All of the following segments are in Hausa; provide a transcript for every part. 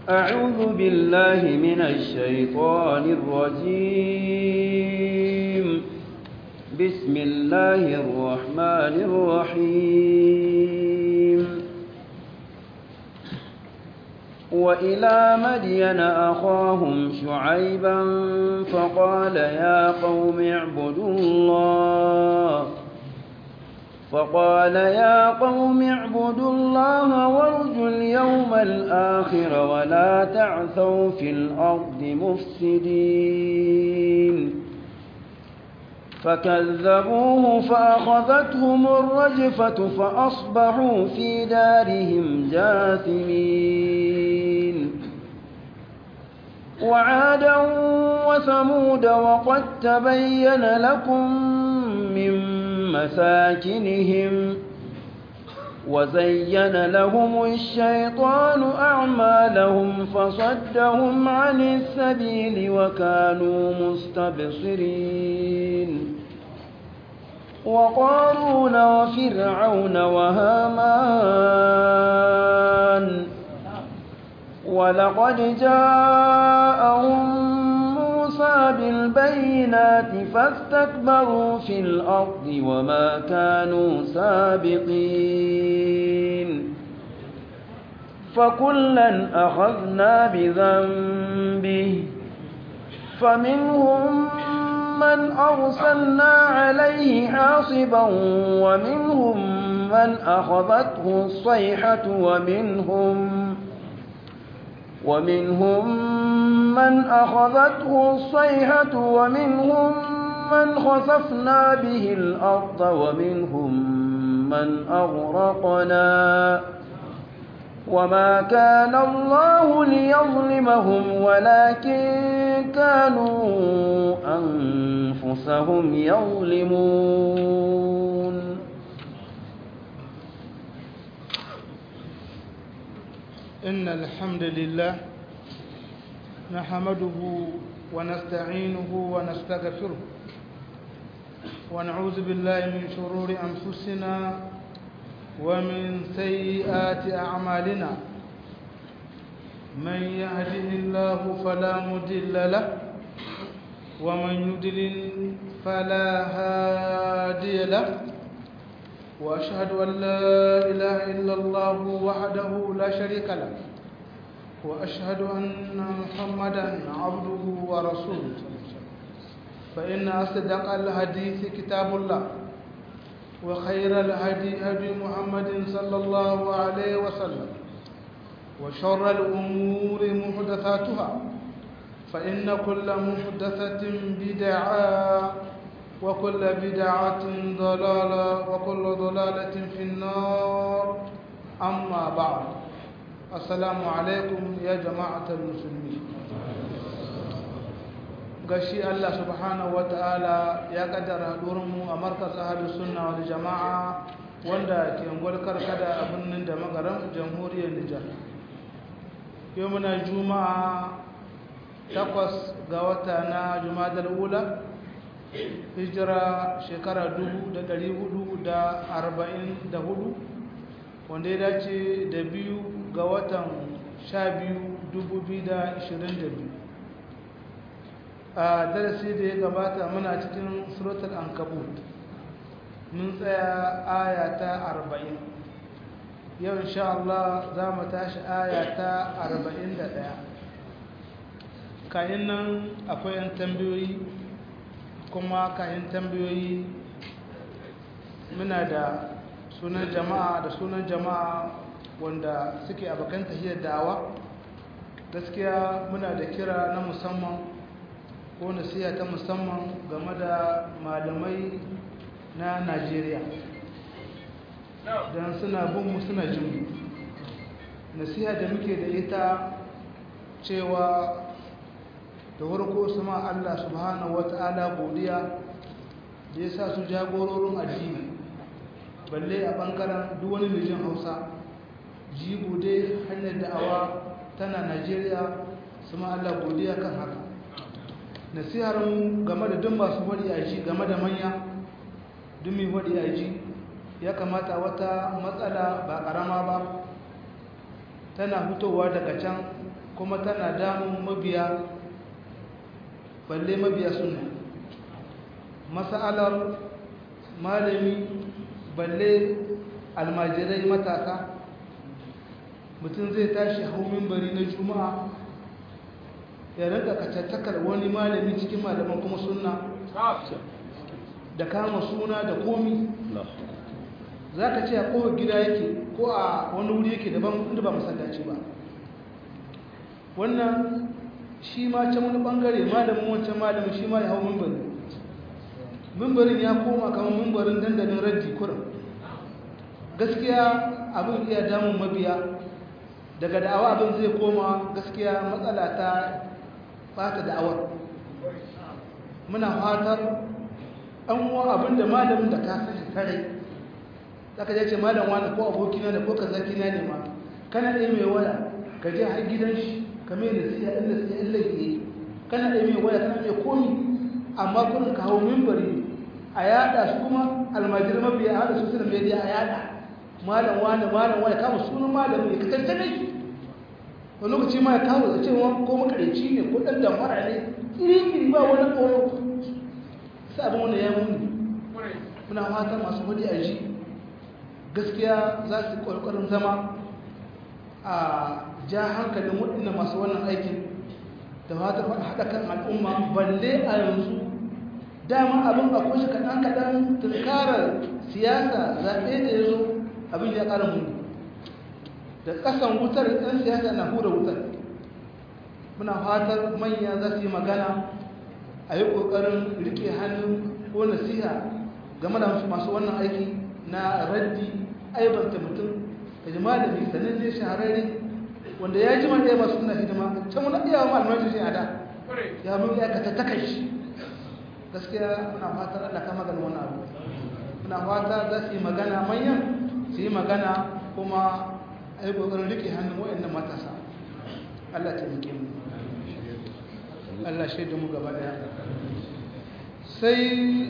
أعوذ بالله من الشيطان الرجيم بسم الله الرحمن الرحيم وإلى مدين أخاهم شعيبا فقال يا قوم اعبدوا الله فقال يا قوم اعبدوا الله وارجوا اليوم الآخر ولا تعثوا في الأرض مفسدين فكذبوه فأخذتهم الرجفة فأصبحوا في دارهم جاثمين وعادا وثمود وقد تبين لكم من مساكنهم وزين لهم الشيطان أعمالهم فصدهم عن السبيل وكانوا مستبصرين وقارون وفرعون وهامان ولقد جاءهم موسى بالبينات فاستكبروا في الأرض وما كانوا سابقين فكلا أخذنا بذنبه فمنهم من أرسلنا عليه حاصبا ومنهم من أخذته الصيحة ومنهم ومنهم من أخذته الصيحة ومنهم من خسفنا به الأرض ومنهم من أغرقنا وما كان الله ليظلمهم ولكن كانوا أنفسهم يظلمون إن الحمد لله نحمده ونستعينه ونستغفره ونعوذ بالله من شرور أنفسنا ومن سيئات أعمالنا من يهده الله فلا مضل له ومن يضلل فلا هادي له وأشهد أن لا إله إلا الله وحده لا شريك له وأشهد أن محمدا عبده ورسوله فإن أصدق الحديث كتاب الله وخير الهدي هدي محمد صلى الله عليه وسلم وشر الأمور محدثاتها فإن كل محدثة بدعة وكل بدعة ضلالة وكل ضلالة في النار أما بعد السلام عليكم يا جماعة المسلمين gashi Allah subhanahu ta'ala ya kaddara mu a markas ahlus sunna wal jama'a wanda ke ngolkar kada a birnin da magaran jamhuriyar Nijar yau muna juma'a takwas ga wata na jumadal ula hijira shekara hudu, wanda ya dace da biyu ga watan sha biyu biyu. a darasi da ya gabata muna cikin suratul ankabut mun tsaya aya ta arba'in. yau insha Allah za mu tashi aya ta ɗaya. kayan nan akwai 'yan tambayoyi kuma kayan tambayoyi muna da sunan jama'a da sunan jama'a wanda suke abokan tahiyar da'awa gaskiya muna da kira na musamman ko nasiha ta musamman game da malamai na najeriya don suna bin mu suna jin nasiha da muke da ita cewa da farko su ma Allah subhanahu wata'ala godiya da ya sa su jagororin addini balle a ɓangaren duk wani mijin hausa jigo dai hanyar da'awa tana najeriya su ma Allah godiya kan haka nasihar mu game da duk masu faɗi a ji game da manya duk mai faɗi a ji ya kamata wata matsala ba ƙarama ba tana fitowa daga can kuma tana damun mabiya balle mabiya sunna mas'alar malami balle almajirai matasa mutum zai tashi hau mimbari na juma'a ya rinka kacattakar wani malami cikin malaman kuma sunna da kama suna da komi za ka ce a kowar gida yake ko a wani wuri yake daban inda ba masallaci ba wannan shi ma can wani bangare malamin wancan malamin shi ma ya hau mimbari mimbarin ya koma kamar mimbarin dandalin raddi kurin gaskiya abin iya damun mabiya daga da'awa abin zai koma gaskiya matsala ta bata da'awar muna fatar an wa abin da malamin da ka sani kare zaka je ce malam wani ko abokina ne ko kazaki na ne ma kana ɗaya mai waya ka je har gidan shi ka mai nasiha in nasiha in laifi kana ɗaya mai waya kana mai komi amma kurin ka hau mimbari a yada su kuma almajir mabiya a hada social media a yada malam wani malam wani kama sunan malamin ya kasance ne wani lokaci ma ya kawo da cewa ko makareci ne ko ɗan damfara ne iri-iri ba wani ƙoro sai abin wani ya muni muna fatan masu hudu a ji gaskiya za su ƙwarƙwarin zama a ja hankalin waɗanda masu wannan aikin da fatan haɗa kan al'umma balle a yanzu dama abin a kushe kaɗan-kaɗan tunkarar siyasa zaɓe da ya zo abin ya ƙara muni da ƙasan wutar ɗan siyasa na hura wutar muna fatar manya za su yi magana a yi ƙoƙarin riƙe hannun ko nasiha game da masu wannan aiki na raddi aibanta mutum da jima da mai sanin ne shahararri wanda ya ji ɗaya masu suna hidima can wani iya wa malamai shi a da ya mun ya ka tattaka shi gaskiya muna fatar allah kama ganin wani abu muna fata za su yi magana manyan su yi magana kuma a yi ƙoƙarin riƙe hannun waɗannan matasa Allah ta rike mu Allah shaidu mu gaba ɗaya sai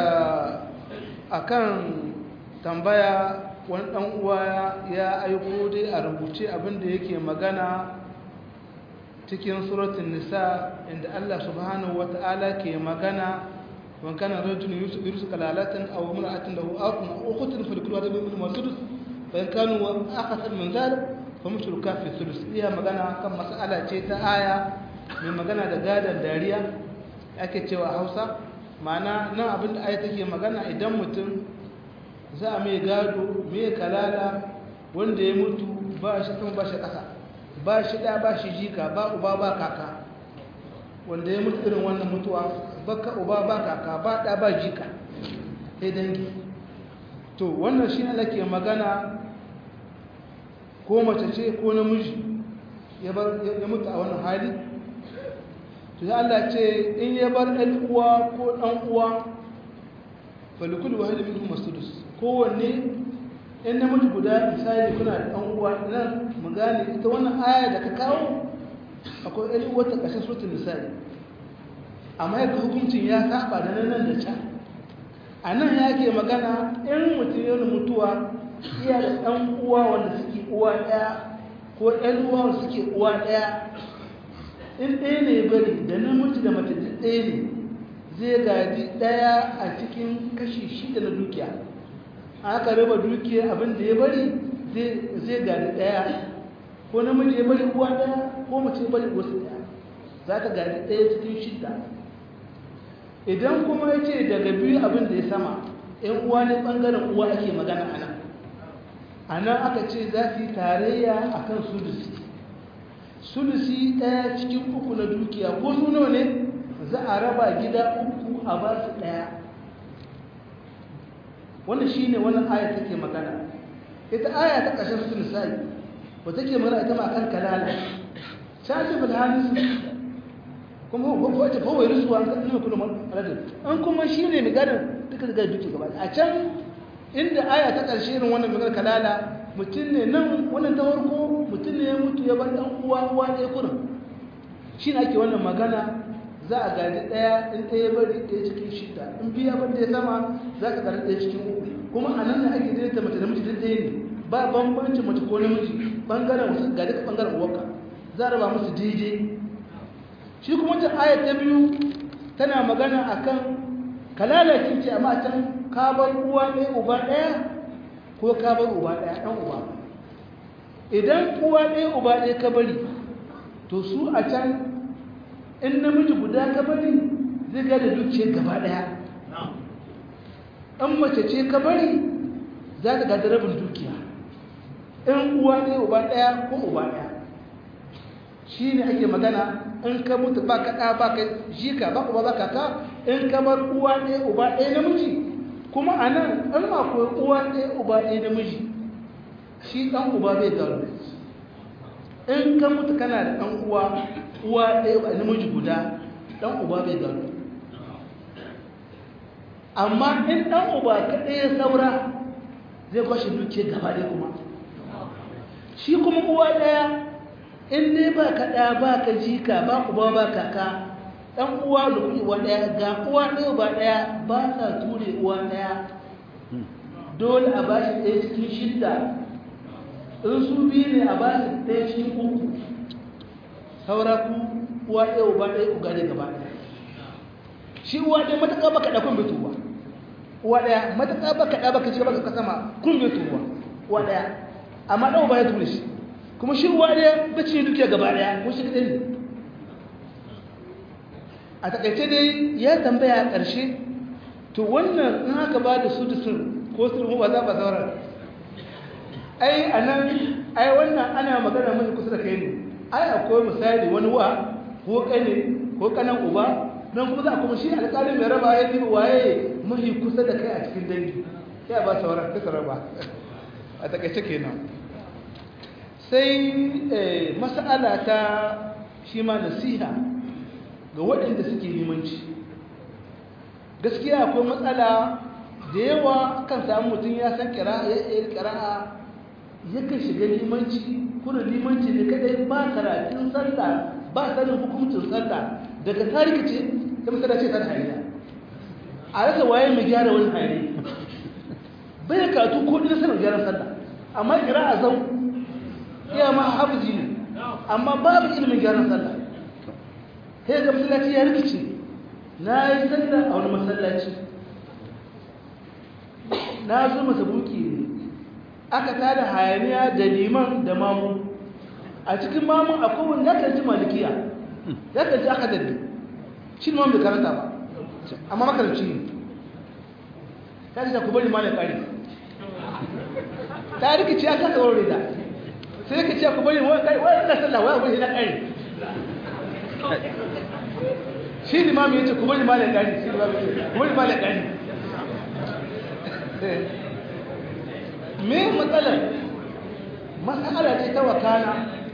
a kan tambaya wani ɗan uwa ya aiko dai a rubuce abinda yake magana cikin suratun nisa inda Allah subhanahu wa ta'ala ke magana وان كان رجل يرزق كلالة أو امرأة له أخ أو أخت فلكل واحد منهما السدس فإن كانوا أكثر من ذلك فمثل كافي الثلث إيها مغانا كم مسألة تيتا آية من مغانا دقادة دارية ake cewa hausa ma'ana nan abin da aya take magana idan mutum za a mai gado mai kalala wanda ya mutu ba shi kan ba shi ƙasa ba shi ɗa ba shi jika ba uba ba kaka wanda ya mutu irin wannan mutuwa baka uba ba kaka ba ɗa ba jika sai dangi to wannan shi Allah ke magana ko mace ce ko namiji ya mutu a wannan hali to ya Allah ce in ya bar ɗan uwa ko ɗan uwa falikul wahid minhum masudus kowanne in namiji guda misali kuna da ɗan uwa nan mu gane ita wannan aya da ka kawo akwai ɗan uwa ta ƙasar suratul misali amma yadda hukuncin ya saba da nan da can a nan ya ke magana in mutum yana mutuwa iya da ɗan uwa wanda suke uwa ɗaya ko ɗan uwa wanda suke uwa ɗaya in ɗaya ne bari da namiji da mace duk ɗaya ne zai gaji ɗaya a cikin kashi shida na dukiya aka raba dukiya abin da ya bari zai gaji ɗaya ko namiji ya bari uwa ɗaya ko mace ya bari wasu ɗaya za ka gaji ɗaya cikin shida idan kuma ya ce daga biyu abin da ya sama ‘yan uwa ne ɓangaren uwa ake magana a nan a nan aka ce za su yi tarayya a kan sulusi sulusi ɗaya cikin uku na dukiya ko su nawa ne za a raba gida uku a ba su ɗaya wannan shi ne wannan aya take magana ita aya ta ƙashin su misali ba take magana ita ma kan kalala shafi bilhansu kuma ko ta kawai rusuwa an kan kuma maladin an kuma shi ne maganar duka daga duki gaba a can inda aya ta ƙarshe irin wannan maganar kalala mutum ne nan wannan ta farko mutum ne ya mutu ya bar ɗan uwa uwa ɗaya kurin shi ne ake wannan magana za a gani ɗaya in ɗaya bari ɗaya cikin shida in biya bar ɗaya sama za ka gani ɗaya cikin uku kuma a nan ne ake daidaita mace da miji duk ɗaya ne ba bambanci mace ko namiji ɓangaren wasu ga duka ɓangaren uwarka za a raba musu daidai shi kuma ta ayat ta biyu tana magana akan kalalakin ce amma can ka bar uwa ɗaya uba ɗaya ko ka bar uba ɗaya ɗan uba idan uwa ɗaya uba ɗaya ka bari to su a can in namiji guda ka bari zai ga da dukiyar gaba ɗaya in mace ce ka bari za ta gada rabin dukiya in uwa ɗaya uba ɗaya ko uba ɗaya shi ne ake magana in ka mutu ba ka ɗa ba ka jika ba uba ba ka ka in ka bar uwa ɗaya uba ɗaya namiji kuma a nan in akwai uwa ɗaya uba ɗaya namiji shi ɗan uba bai gano in ka mutu kana da ɗan uwa uwa ɗaya ba namiji guda ɗan uba bai gano amma in ɗan uba kaɗai ya saura zai kwashe duke gaba ɗaya kuma shi kuma uwa ɗaya in dai ba ka ɗaya ba ka jika ba uba ba kaka ɗan uwa da uwa ɗaya ga uwa ɗaya ba ɗaya ba sa ture uwa ɗaya dole a ba shi ɗaya cikin shidda in su biyu ne a ba shi ɗaya cikin uku saura ku uwa ɗaya uba ɗaya uga ne gaba ɗaya shi uwa ɗaya matuƙa baka ɗa kun bai tuwa uwa ɗaya matuƙa baka ɗa baka shiga baka sama kun bai tuwa uwa ɗaya amma ɗan uba ya ture shi kuma shi uwa ɗaya bace dukiya gaba ɗaya ko shi kaɗai ne a takaice dai ya tambaya a ƙarshe to wannan in haka ba da su da sun ko su ba za ba sauran ai a nan ai wannan ana magana mai kusa da kai ne ai akwai misali wani wa ko kane ko kanan uba nan kuma za a kuma shi alƙalin mai raba ya tibi waye mahi kusa da kai a cikin dangi ya ba sauran kasa raba a takaice kenan sai mas'ala ta shi ma nasiha ga waɗanda suke limanci gaskiya akwai matsala da yawa kan samu mutum ya san ƙira'a yakan shiga limanci kuna limanci ne kadai ba karatun sallah ba sanin hukuncin sallah daga tariki ce ta masana ce ta hariya a rasa waye mai gyara wani hari bai karatu ko ɗin sanar gyaran sallah amma ƙira'a zau iya ma hafizi ne amma babu ilimin gyaran sallah sai ga masallaci ya rikice na yi sallah a wani masallaci na zo masabuki ne aka tada hayaniya da liman da mamu a cikin mamun akwai wani yakan ji malikiya yakan ji aka daddi shi ne bai karanta ba amma makaranci ne ta ce ku bari ma da ƙari ta rikice aka tsawon rida sai ka ce ku bari wani na sallah wani abu na ƙari shi limami ya ce ku bari malar ƙari shi limami ya ce ku bari malar ƙari me matsalar matsala ce ta wakana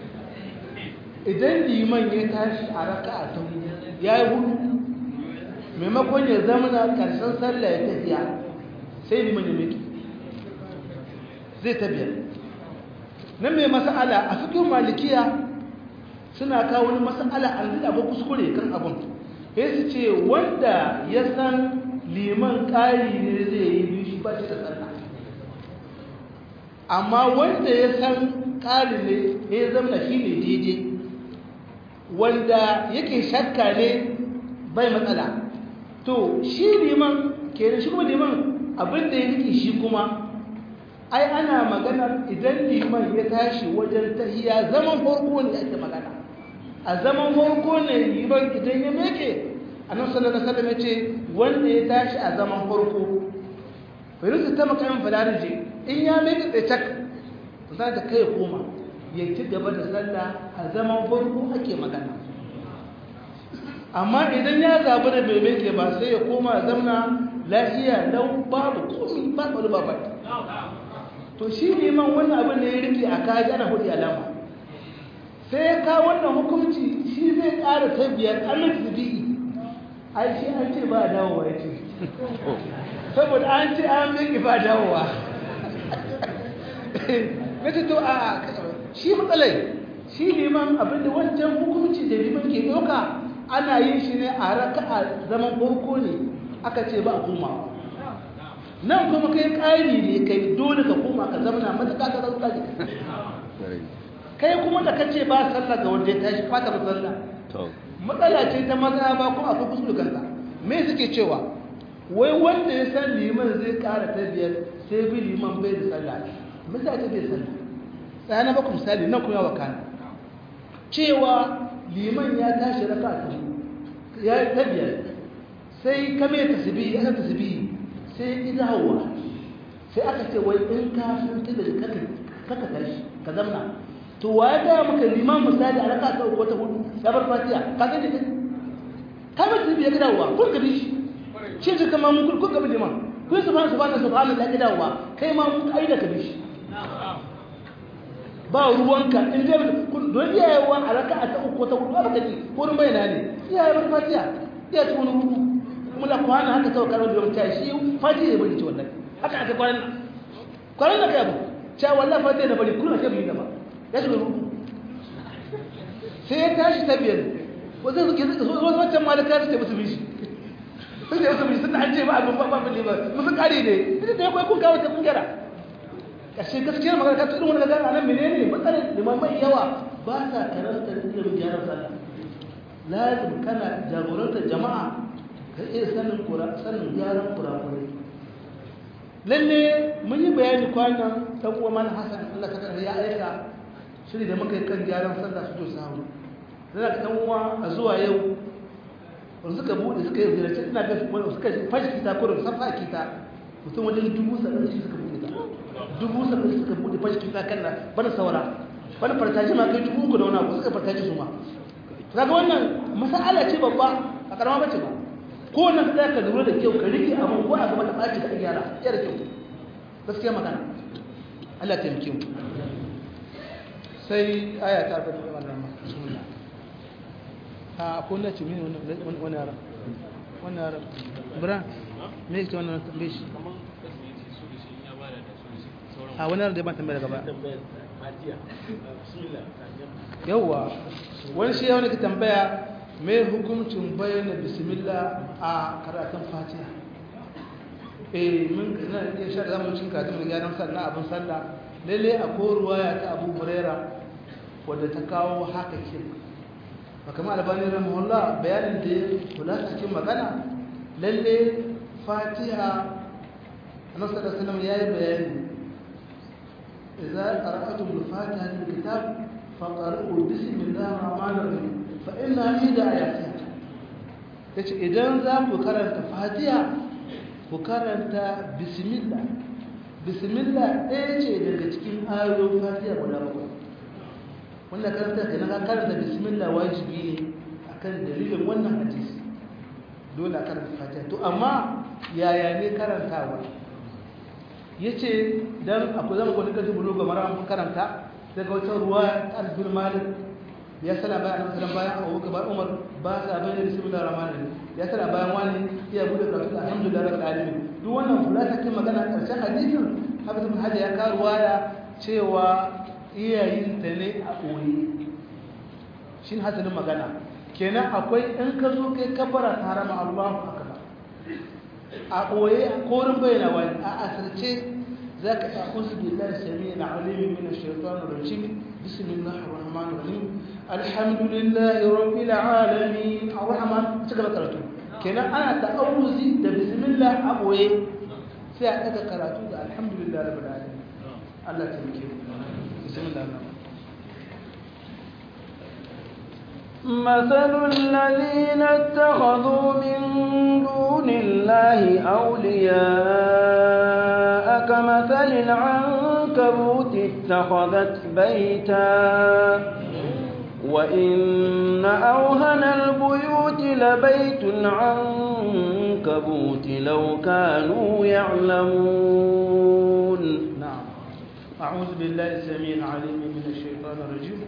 idan liman ya tashi a raka a ta ya yi hudu maimakon ya zama na ƙarshen sallah ya tafiya sai liman ya miki zai tafiya nan mai mas'ala a cikin malikiya suna kawo wani mas'ala an zai abu kuskure kan abun sai su ce wanda ya san liman ƙari ne zai yi biyu shi ba shi da sallah amma wanda ya san ƙari ne ya zama shi ne daidai wanda yake shakka ne bai matsala to shi liman ke shi kuma liman abinda ya rike shi kuma ai ana magana idan liman ya tashi wajen tahiya zaman farko ne ake magana a zaman farko ne liman idan ya meke annabi sallallahu alaihi wasallam yace wanda ya tashi a zaman farko fayyarsa ta makamin fadarije in ya meke tsaye cak za ta kai koma ya ci gaba da sallah a zaman farko ake magana amma idan ya zabi da bai meke ba sai ya koma zamna lafiya lau babu komi ba tsaro ba to shi neman wannan abin da ya rike a kaji ana hudu alama sai ya kawo wannan hukunci shi zai ƙara ta biyar an tsibi'i ai shi an ce ba dawowa ya ce saboda an ce an miki ba dawowa na ce to a shi matsalai shi neman abin da wancan hukunci da liman ke ɗauka ana yin shi ne a raka a zaman farko ne aka ce ba a komawa nan kuma kai ƙari ne kai dole ka koma ka zama na matuƙa ka zauka ne kai kuma da kace ba sallah ga wanda ya tashi fata sallah to matsala ce ta maza ba kuma akwai kuskure kanka me suke cewa wai wanda ya san liman zai kara ta biyar sai bi liman bai da sallah misali bai sallah sai na baku misali nan kuma yawa kana cewa liman ya tashi raka ta ya ta biyar sai ka mai tasbihi aka tasbihi sai ida hawa sai aka ce wai in ka san ta da kaka kaka tashi ka zamna to wa ya ga maka liman misali a raka ta uku ta hudu ya bar fatiha ka ga ne ka mai tasbihi ya gida wa kun ka bi shi shi shi kama mun kun ka bi liman kun subhanahu subhanahu subhanahu la gida wa kai ma mun kai da ka bi shi ba ruwanka in dai kun don iyayewa a raka ta uku ta hudu ba ka ji wurin bayana ne iyaye bar fatiha iya ci wani hudu kuma la kwana haka kawai karon da ta shi fatiha ya bari ci wallahi haka aka kwanan kwanan da kai abu cewa wallahi fatiha da bari kullum sai mu yi gaba ya shiga rubu sai ya tashi ta biyar wasu suke wasu wancan malaka su ce musu bishi sun ce musu bishi sun an ce ba abin ba abin ne ba musu kare ne ita da ya kwai kun kawo ta kun gyara kashe gaskiyar magana ka tudun wani gagara nan menene matsalar limamai yawa ba sa karanta ilimin gyaran sallah lazim kana jagorantar jama'a ka iya sanin kura sanin gyaran kurakurai lalle mun yi bayani kwanan dan uwa mana hasan Allah ta karɓa ya aika shiri da muka yi kan gyaran sallah su to samu dan ka dan uwa a zuwa yau wanda suka bude suka yi ziyarci ina ga wanda suka fashi kita ko da safa kita mutum wajen dubu saba'in shi suka bude ta dubu saba'in suka bude fashi kita kan nan bana saura bana fartaji ma kai dubu uku da wani abu suka fartaji su ma kaga wannan masala ce babba a karama bace ba ko wannan ka ka lura da kyau ka rike abin ko a gaba ta ɓaci ka gyara ya da kyau gaskiya magana Allah ta taimake mu sai aya ta arba'in da wannan bismillah a ko na ce mini wannan wannan yaran wannan yaran bra me yake wannan tambaye shi a wani yaran da ban tambaya daga baya yawwa wani shi yawon ka tambaya mai hukuncin bayyana bismillah a karatun fatiha eh mun na iya sha da zamu cin karatun da gyaran sallah abin sallah lalle a koruwa ya ta abu huraira wadda ta kawo haka ke ba kama albani rahimahullah bayanin da ya kula cikin magana lalle fatiha annabi sallallahu alaihi wasallam yayi bayani idza qara'atum al-fatiha al-kitab faqra'u bismillahir rahmanir rahim fa inna ida ayatiha yace idan za ku karanta fatiha ku karanta bismillah bismillah ɗaya ce daga cikin ayoyin fatiha guda bakwai wannan karanta da na karanta bismillah wajibi ne akan dalilin wannan hadisi dole a karanta fatiha to amma yaya ne karantawa yace dan akwai zama ko nika jibulo ga mara mun karanta daga wata ruwa ta albin malik ya sana bayan annabi sallallahu bayan Abu Bakar Umar ba sa bayyana bismillahir rahmanir rahim ya sana bayan wani iya bude karatu alhamdulillah rabbil alamin duk wannan fulata kin magana karshen hadisin Hafiz ibn Hajar ya kawo ruwaya cewa iyayin ta ne a koyi shin hasalin magana kenan akwai in ka zo kai kabara harama Allahu akbar a koye korin bayyana wani a asirce ذاك أعوذ بالله السميع العليم من الشيطان الرجيم بسم الله الرحمن الرحيم الحمد لله رب العالمين الرحمن تقرأ قرأته كنا أنا تأوزي ده بسم الله أبوي سيأتك قرأته ده الحمد لله رب العالمين الله تبكي بسم الله الرحمن مثل الذين اتخذوا من دون الله أولياء كمثل العنكبوت اتخذت بيتا وإن أوهن البيوت لبيت العنكبوت لو كانوا يعلمون نعم أعوذ بالله السميع العليم من الشيطان الرجيم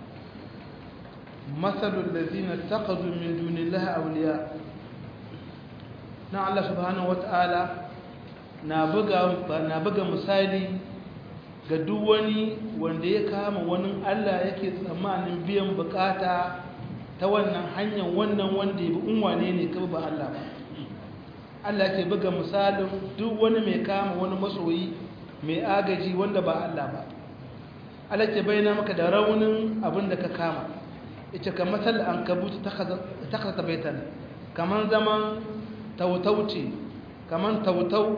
مثل الذين اتخذوا من دون الله أولياء na Allah subhanahu wata'ala na buga na buga misali ga duk wani wanda ya kama wani Allah yake tsammanin biyan bukata ta wannan hanyar wannan wanda ya bi unwane ne kaba ba Allah ba Allah ke buga misalin duk wani mai kama wani masoyi mai agaji wanda ba Allah ba Allah ke bayyana maka da raunin abin da ka kama ita kan matsal an kabuta ta kasa baitan kamar zaman tautauci kamar tautau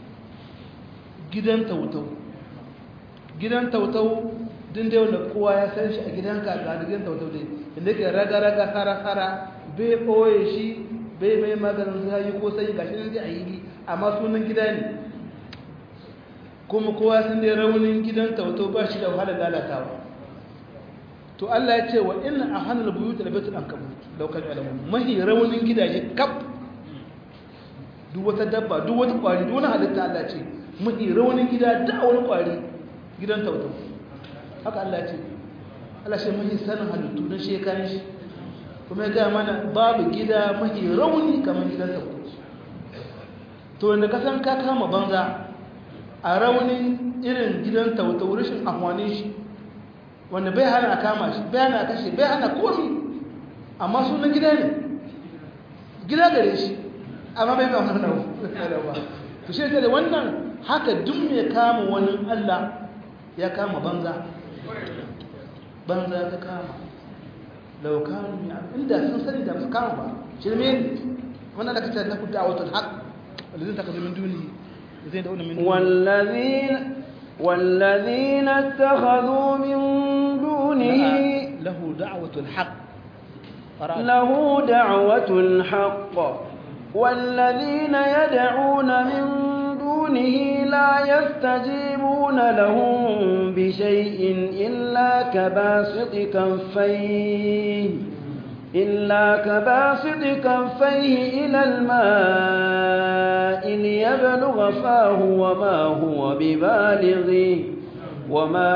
gidan tautau gidan tautau din da wanda kowa ya san shi a gidanka ga gidan tautau dai inda ke raga-raga tsara-tsara bai ɓoye shi bai mai maganin zai ko sai gashi nan zai a yi amma sunan gida ne kuma kowa sun dai raunin gidan tautau ba shi da wahala lalatawa to Allah ya ce wa inna ahanal buyut la baytul ankabut law kan alamun mahi raunin gidaje kaf duk wata dabba duk wata kwari duk wani halitta Allah ce mahi raunin gida da wani kwari gidan tautau haka Allah ce Allah shi mahi sanin halittu na shekaran shi kuma ya gaya mana babu gida mahi rauni kamar gidan tautau to wanda ka san ka kama banza a raunin irin gidan tautau rashin amfanin shi wanda bai hana a kama shi bai hana a kashe bai hana komi amma sunan gida ne gida gare shi amma bai ba mana ba to shi da wannan haka duk mai kama wani Allah ya kama banza banza ta kama laukanu ya inda sun sani da su kama ba shirme ne wannan da kace na ku da'awatul haqq walladhin takazu min duni zai da min والذين والذين اتخذوا من دونه له دعوة الحق له دعوة الحق والذين يدعون من دونه لا يستجيبون لهم بشيء إلا كباسط كفيه إلا كباسط كفيه إلى الماء ليبلغ فاه وما هو ببالغه وما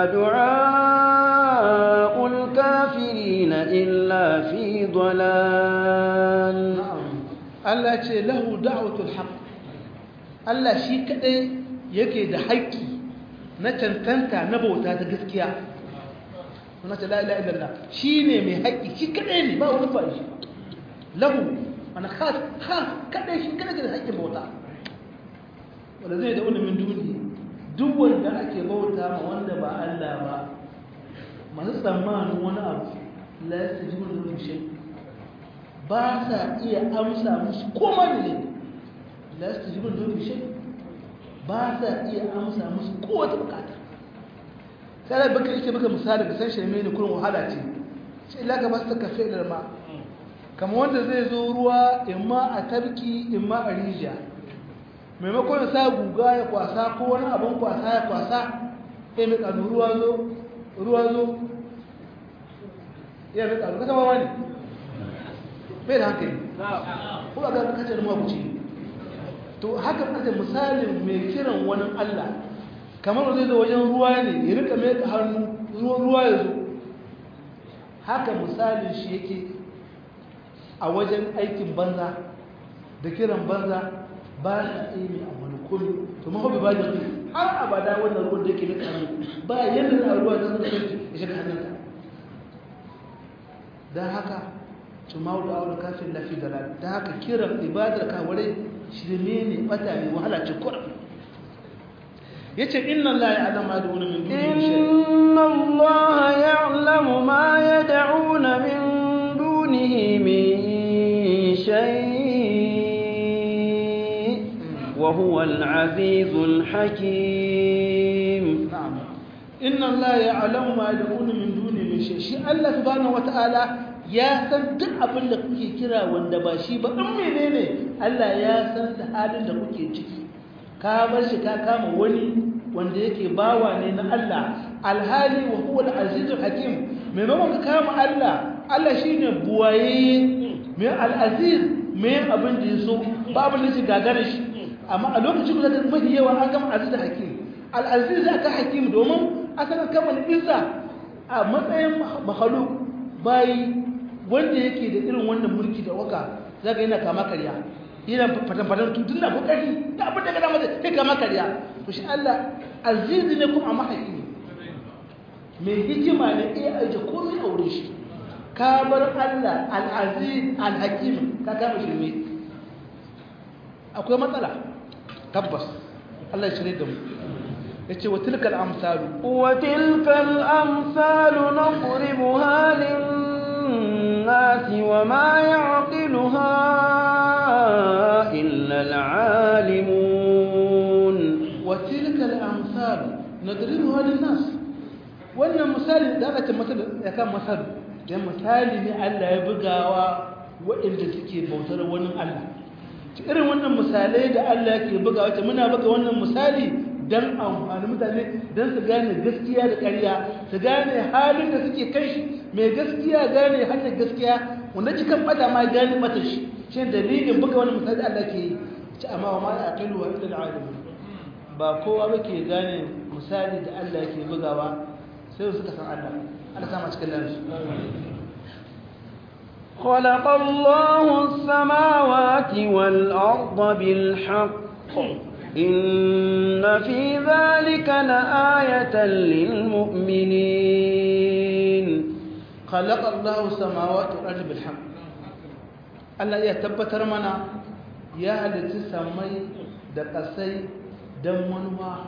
دعاء الكافرين إلا في ضلال Allah ce lahu da'watul haqq Allah shi kadai yake da haƙƙi na cancanta na bauta ta gaskiya suna ce la ilaha illallah shine mai haƙƙi shi kadai ne ba wani ba shi lahu ana khas khas kadai shi kadai da haƙƙin bauta wanda zai da wani min duni duk wanda ake bauta ma wanda ba Allah ba masu tsammanin wani abu la yastajibu lahu shay ba sa iya amsa musu koma ne la yastajibu lahu shay ba sa iya amsa musu kowace bukata sai da baka yake baka misali da san shirme ne kurin wahala ce sai illa ka basta kafe da ma kamar wanda zai zo ruwa imma a tarki imma a rijiya maimakon ya sa guga ya kwasa ko wani abin kwasa ya kwasa ya mai kanu ruwa zo ruwa zo ya mai kanu kasa wawa ne bai da hankali ko a ga kacar mabuci to haka kace misalin mai kiran wani Allah kamar zai zo wajen ruwa ne ya rika mai hannu ruwa ya zo haka misalin shi yake a wajen aikin banza da kiran banza ba na iya mai a wani kome to ma hobi ba da su har abada wannan ruwan da yake nika hannu ba yadda na ruwa da zai kanci ya shiga hannunka don haka tumau da aure kafin lafi da don haka kiran ibadar kawarai shirme ne bata ne wahala ce kuram yace inna allaha ya'lamu ma yad'una min dunihi inna allaha ya'lamu ma yad'una min dunihi min shay wa huwa al-'azizul hakim na'am inna allaha ya'lamu ma yad'una min dunihi min shay shi Allah subhanahu wata'ala ya san duk abin da kuke kira wanda ba shi ba in menene Allah ya san da halin da kuke ciki ka bar shi ka kama wani wanda yake bawa ne na Allah alhali wa huwa al-azizul hakim maimakon ka kama Allah Allah shine buwaye mai al-aziz mai abin da yaso babu ne shi gagara shi amma a lokacin da mafi yawa an gama azizul hakim al-aziz aka hakim domin asalin kamar izza a matsayin makhluk bai wanda yake da irin wannan mulki da waka zaka yana kama karya yana fatan-fatan tutun na kokari da abin da gada mata kai kama karya to shi Allah azizi ne kuma mahaifi mai hikima ne iya aje komai a wurin shi ka bar Allah al-aziz al-hakim ka kama shi ne akwai matsala tabbas Allah ya shirye da mu yace wa tilkal amsalu وتلك الأمثال نضربها للناس وما يعقلها إلا العالمون wa tilkal amsalu nadribuha lin-nas wannan misali da aka ce masal ya kan masal dan misali ne Allah ya bugawa waɗanda suke bautar wani Allah irin wannan misalai da Allah yake bugawa ce muna buga wannan misali dan amfani mutane dan su gane gaskiya da ƙarya su gane halin da suke kai shi mai gaskiya gane hanyar gaskiya wanda cikin bata ma gane bata shi shi dalilin buga wannan misali da Allah ke yi ci amma wa ma yaqilu wa illa al-alim ba kowa ba ke gane misali da Allah yake bugawa sai suka san Allah Allah sama cikin lansu خلق الله السماوات والأرض بالحق إن في ذلك لآية للمؤمنين خلق الله السماوات والأرض بالحق Allah ya tabbatar mana ya halitta samai da ƙasai don manuwa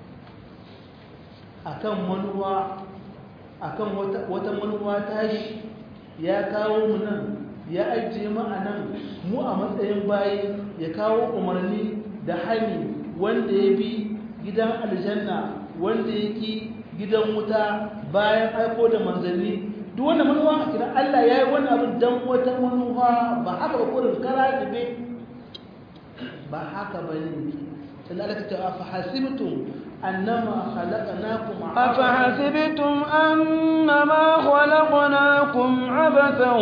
akan manuwa akan wata manuwa tashi ya kawo mu nan ya ajiye mu a nan mu a matsayin bayi ya kawo umarni da hani wanda ya bi gidan aljanna wanda ya ki gidan wuta bayan aiko da manzanni duk wanda manuwa idan Allah ya yi wani abin don wata manuwa ba haka ba kurin kara da ba haka ba ne sai Allah ta ce fa hasibtum annama khalaqnakum أفحسبتم أنما خلقناكم عبثا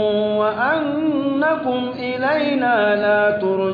وأنكم إلينا لا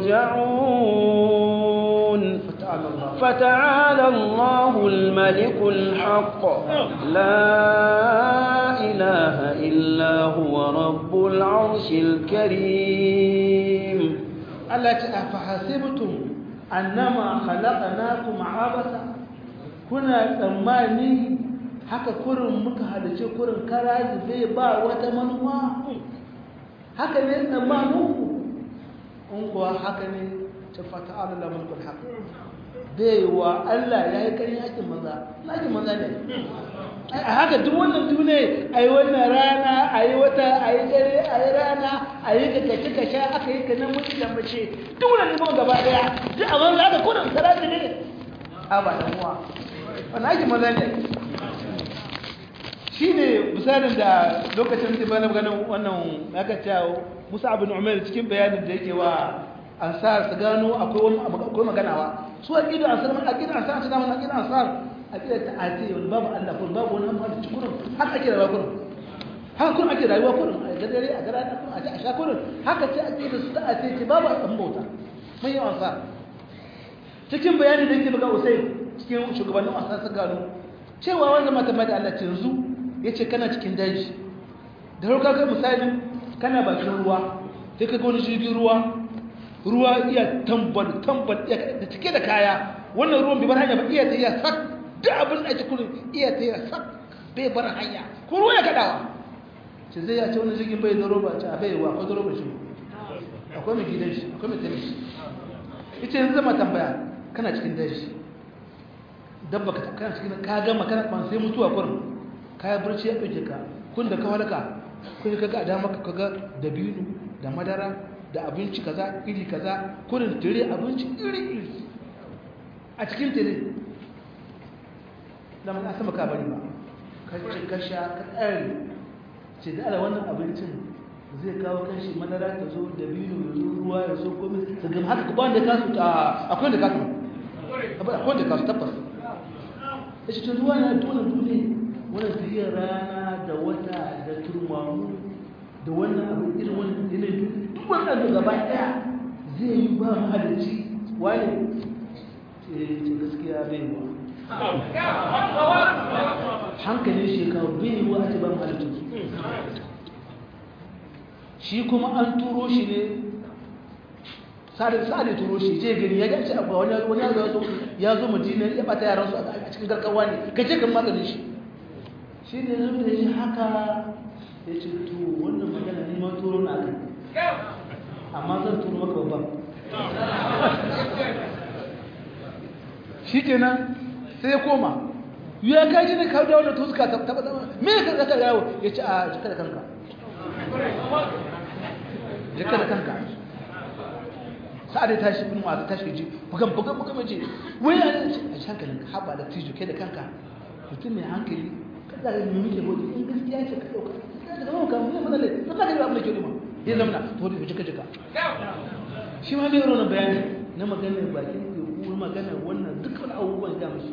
ترجعون فتعالى الله فتعالى الله الملك الحق لا إله إلا هو رب العرش الكريم Allah ce a fahasibtum annama khalaqnakum abasa kuna tsammani haka kurin muka halice kurin kara zube ba wata manuwa haka ne tsammaninku in kuwa haka ne ta fata Allah mulkul haq bai wa Allah ya yi karin aikin maza aikin maza ne a haka duk wannan dune a yi wannan rana a yi wata a yi dare a yi rana a yi ka kaci ka sha aka yi ka nan mutu da mace duk wannan neman gaba daya duk a banza da kudin sarari ne a ba da muwa wannan aikin maza ne shi ne misalin da lokacin da bana ganin wannan aka cewa musa abin umar cikin bayanin da yake wa ansar su gano akwai wani akwai maganawa su a gidan ansar a gidan ansar su gano a gidan ansar a gidan ta ate wani babu Allah kun babu wani amma da kurin haka ake rayuwa kurin haka kurin ake rayuwa kurin a gadare a gara kurin a ci a sha kurin haka ce a gidan su ta ate ce babu an bauta mun yi ansar cikin bayani da yake buga usai cikin shugabannin ansar su gano cewa wanda mata mai da Allah ce yanzu ya ce kana cikin daji da rauka ga misali kana bakin ruwa sai ka ga wani jirgin ruwa ruwa iya tambal tambal da cike da kaya wannan ruwan bai bar hanya ba iya ta iya sak da abin da ake kurin iya ta iya sak bai bar hanya ko ruwa ya kadawa ce zai ya ce wani jirgin bai da roba ce a bai wa akwai da roba shi akwai mai gidan shi akwai mai tani shi ita yanzu zama tambaya kana cikin daji dabba ka kana cikin ka gama kana ban sai mutuwa kurin kaya barci ya ɗauke ka kun da ka halaka kun ka ga dama ka ga dabino da madara da abinci kaza iri kaza kurin tire abinci iri iri a cikin tire da mun asama ka bari ba ka ci ka sha ka tsare ce da ala wannan abincin zai kawo kanshi madara ta zo dabino ya zo ruwa ya zo komai ka gama haka ba wanda ka su ta akwai da ka su akwai wanda ka su tabbas ya ce ruwa na tona duniya wannan tafiyar rana da wata da turmamu da wannan abu irin wannan yanayi duk wannan da gaba daya zai yi ba mahalicci wani ce gaskiya bai wa hankalin shekaru bai yi wa a ce ba mahalicci shi kuma an turo shi ne sa'adin turo shi je gani ya gaci abu wani ya zo ya zo madina ya bata yaransu a cikin garkawa ne ka ce kan maganin shi shi ne zai da shi haka ya ce to wannan magana ne ma turo na kai amma zan turo maka babban shi kenan sai ya koma ya kaji ne kawo da wannan tuska ta taba taba me ka zaka yawo ya ce a jika da kanka jika da kanka sa'ad ya tashi bin ma tashi ji bugan bugan bugan mace wai a ce a hankalin ka haba da tijo kai da kanka mutum mai hankali kada ga mu muke gode in gaskiya ce ka dauka da zama ka mu mana lai sai ka ga abin da ke rima ya zamana to da jika jika shi ma bai rona bayani na maganar bakin teku maganar wannan dukkan abubuwan da mashi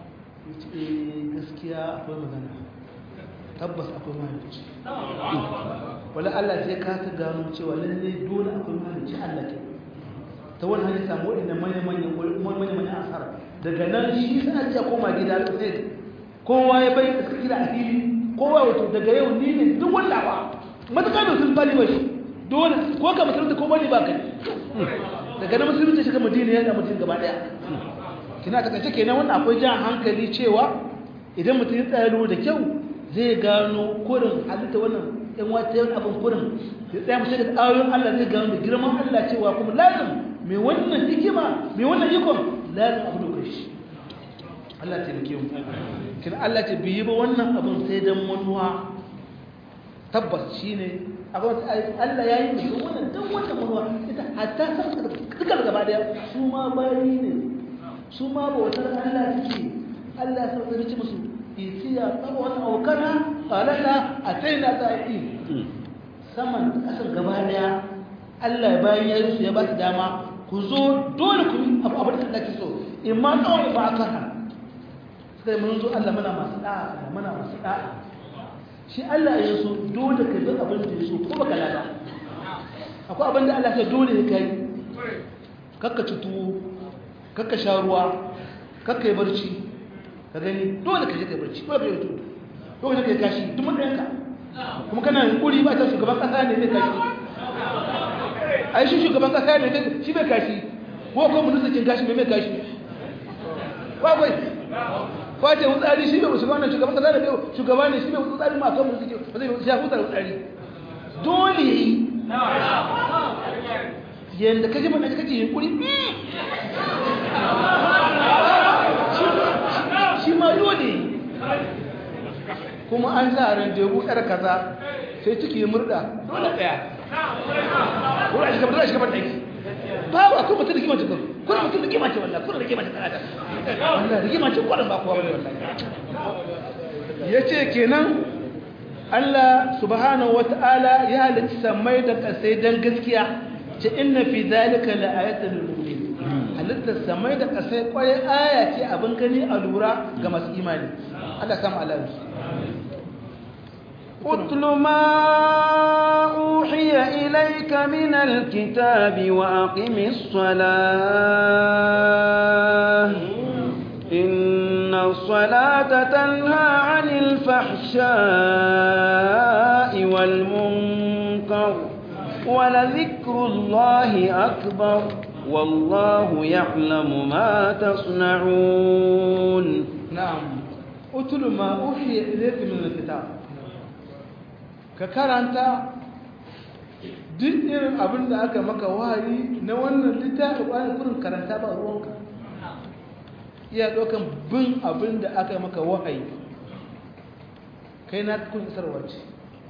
gaskiya akwai magana tabbas akwai mahalicci wala Allah sai ka ta gano cewa lallai dole akwai mahalicci Allah ke ta wani hanyar samu waɗanda manya-manyan asara daga nan shi sana ce koma gida sai kowa ya bai suka gida a fili kowa wato daga yau ni ne duk wanda ba matuƙa mai sun bali ba shi dole ko ka musulunta ko bali ba kai daga nan musulunta shi ka madina ya da mutum gaba ɗaya kina takaice kenan wannan akwai jan hankali cewa idan mutum ya tsaya da kyau zai gano kurin halitta wannan yan wata yan abin kurin ya tsaya mace da ayoyin Allah zai gano da girman Allah cewa kuma lazim mai wannan hikima mai wannan ikon lazim abu da shi Allah ta nake mu kina Allah ta biyi ba wannan abin sai dan manuwa tabbas shine abin Allah ya yi mutum wannan dan wannan manuwa ita hatta san duka gaba daya su ma bayi ne su ma bautar Allah suke Allah ya sauka ci musu isiya tsawon aukana falata a taina ta'i saman kasar gaba daya Allah bayan ya yi su ya ba su dama ku zo dole ku yi abu abin da Allah ke so in ma tsawon ba aka ha sai mun zo Allah muna masu da'a muna masu da'a shi Allah ya so dole ka bi abin da ya so ko baka lada akwai abin da Allah ya dole ya kai kakka ci tuwo kakka sha ruwa kakka yi barci ka gani dole ka je ka yi barci dole ka yi tudu dole ka yi kashi duk matsayinka kuma kana kuri ba ta shugaban kasa ne zai kashi a yi shi shugaban kasa ne shi bai kashi ko kuma ministan kashi mai mai kashi kwakwai kwace wutsari shi bai shugaban nan shugaban kasa ne bai shugaba ne shi bai wutsari ma kan ministan ba zai ya hutar wutsari dole yi yadda kaji mana kake yin kuri shi ma dole kuma an sa randebu yar kaza sai ciki murda dole daya dole a shiga shiga ban aiki babu akwai mutum da kimace kuma kuma mutum da kimace wallahi kuma da kimace kanata wallahi da kimace kwarin ba kowa bane wallahi yace kenan Allah subhanahu wata'ala ya halitta samai da kasai dan gaskiya ce inna fi zalika la ayatan lil mu'minin halitta samai da kasai kwarai aya ce abin gani a lura ga masu imani Allah samu alamu اتل ما أوحي إليك من الكتاب وأقم الصلاة إن الصلاة تنهى عن الفحشاء والمنكر ولذكر الله أكبر والله يعلم ما تصنعون نعم اتل ما أوحي إليك من الكتاب ka karanta duk irin abin da aka maka wahayi na wannan littafi bayan kurin karanta ba ruwanka iya ɗaukan bin abin da aka maka wahayi kai na kun isarwa ce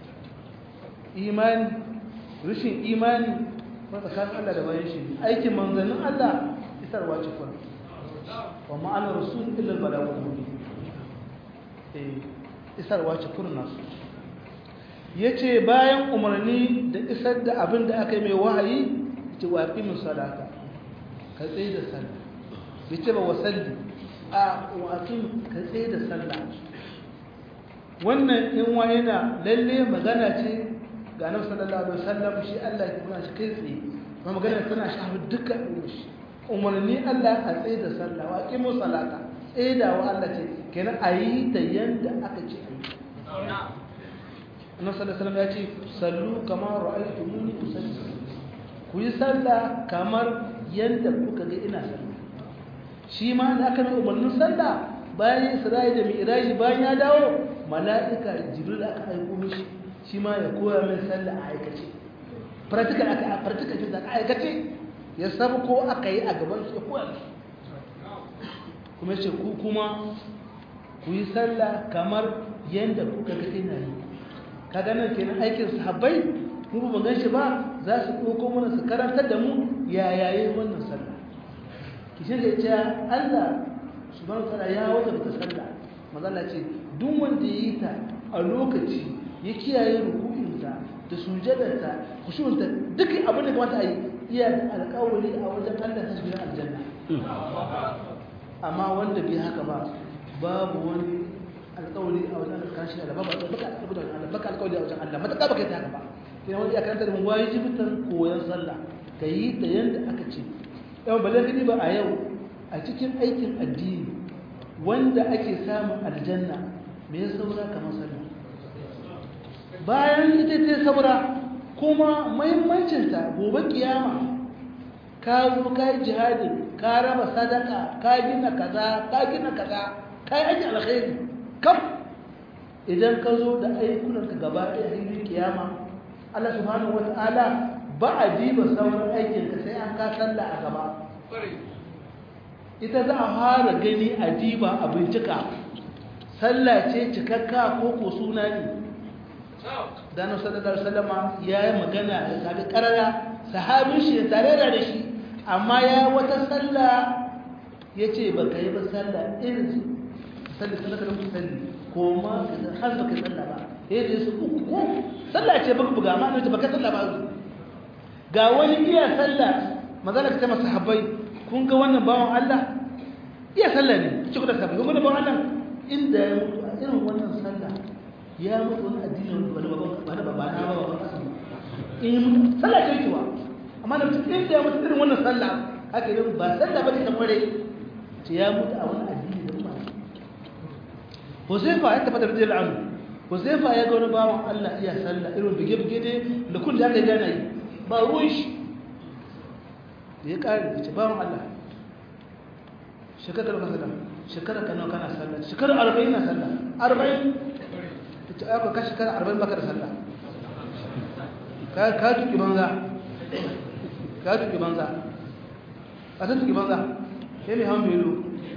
imani rushin imani ba tsakanin Allah da bayan shi aikin manzannin Allah isarwa ce kuna wa ma'anar rasul illal balagul mubin eh isarwa ce kurin nasu ya ce bayan umarni da isar da abin da aka yi mai wahayi ce wa ƙimin sadaka ka tsaye da sallah ya ce ba wasalli a waƙin ka tsaye da sallah wannan in wa yana lalle magana ce ga nan sallallahu alaihi wasallam shi Allah ya kuma shi kai tsaye kuma magana tana shafi duka shi umarni Allah a tsaye da sallah wa ƙimin salata tsaye da wa Allah ce kenan a yi da yanda aka ce a yi annabi sallallahu alaihi ya ce sallu kama ra'aytumuni usalli ku yi sallah kamar yanda kuka ga ina sallah shi ma da aka yi umarnin sallah bayan Isra'i da Mi'raj bayan ya dawo mala'ika Jibril aka aiko mishi shi ma ya koya min sallah a aikace practical aka practical da aka aikace ya sabu ko aka yi a gaban su ya koya mishi kuma ce ku kuma ku yi sallah kamar yadda kuka ga ina yi kaga nan kenan aikin sahabbai mu ba gan shi ba za su ɗauko mana su karantar da mu ya yayi wannan sallah ki shi da cewa Allah subhanahu wa ta'ala ya wajabta sallah mazalla ce duk wanda ya yi ta a lokaci ya kiyaye ruku'insa da sujadarta kushunta duk abin da kamata a yi iya da alƙawari a wajen Allah ta shiga aljanna amma wanda bai haka ba babu wani alƙawari a wajen Allah kashi da babu baka alƙawari da Allah baka alƙawari a wajen Allah mataka baka yi haka ba kina wani ya karanta da mu wajibitan koyon sallah ka yi ta yanda aka ce yau balle kadi ba a yau a cikin aikin addini wanda ake samun aljanna me ya saura kamar sallah bayan ita ce saura kuma mahimmancinta gobe kiyama ka zo ka yi jihadi ka raba sadaka ka gina kaza ka gina kaza ka yi aiki alkhairi kam idan ka zo da ayyukanka gaba ɗaya hilin kiyama Allah subhanahu wata'ala ba a diba sauran aikinka sai an ka sallah a gaba ita za a fara gani a diba a bincika sallah ce cikakka ko ko suna ne dano sallallahu alaihi wasallama yayi magana da sabi karara sahabin shi tare da shi amma ya wata sallah yace ba kai ba sallah irin sallah sallah da musalli ko ma har ba kai sallah ba yace su uku ko sallah ce baka buga amma ne ba kai sallah ba ga wani iya sallah magana ta masa sahabbai kun ga wannan bawan Allah iya sallah ne ci da sahabbai kun ga bawan Allah inda ya mutu a irin wannan sallah ya mutu wani addini wani wani ba na ba ba kasu in sallah ce kiwa amma da mutum inda ya mutu irin wannan sallah haka yi ba sallah ba ne ta kware ce ya mutu a wani addini da ba Huzaifa ya tafi da rijiyar anhu Huzaifa ya ga wani bawan Allah iya sallah irin bige-bige ne da kun da aka gana yi ba ruwan shi da ya kare da ce bawan Allah shekarar ka sallah shekarar ka nawa kana sallah shekarar arba'in na sallah arba'in ta aka kashi kana arba'in baka da sallah ka tuki banza ka tuki banza a san tuki banza ya mai hawan belo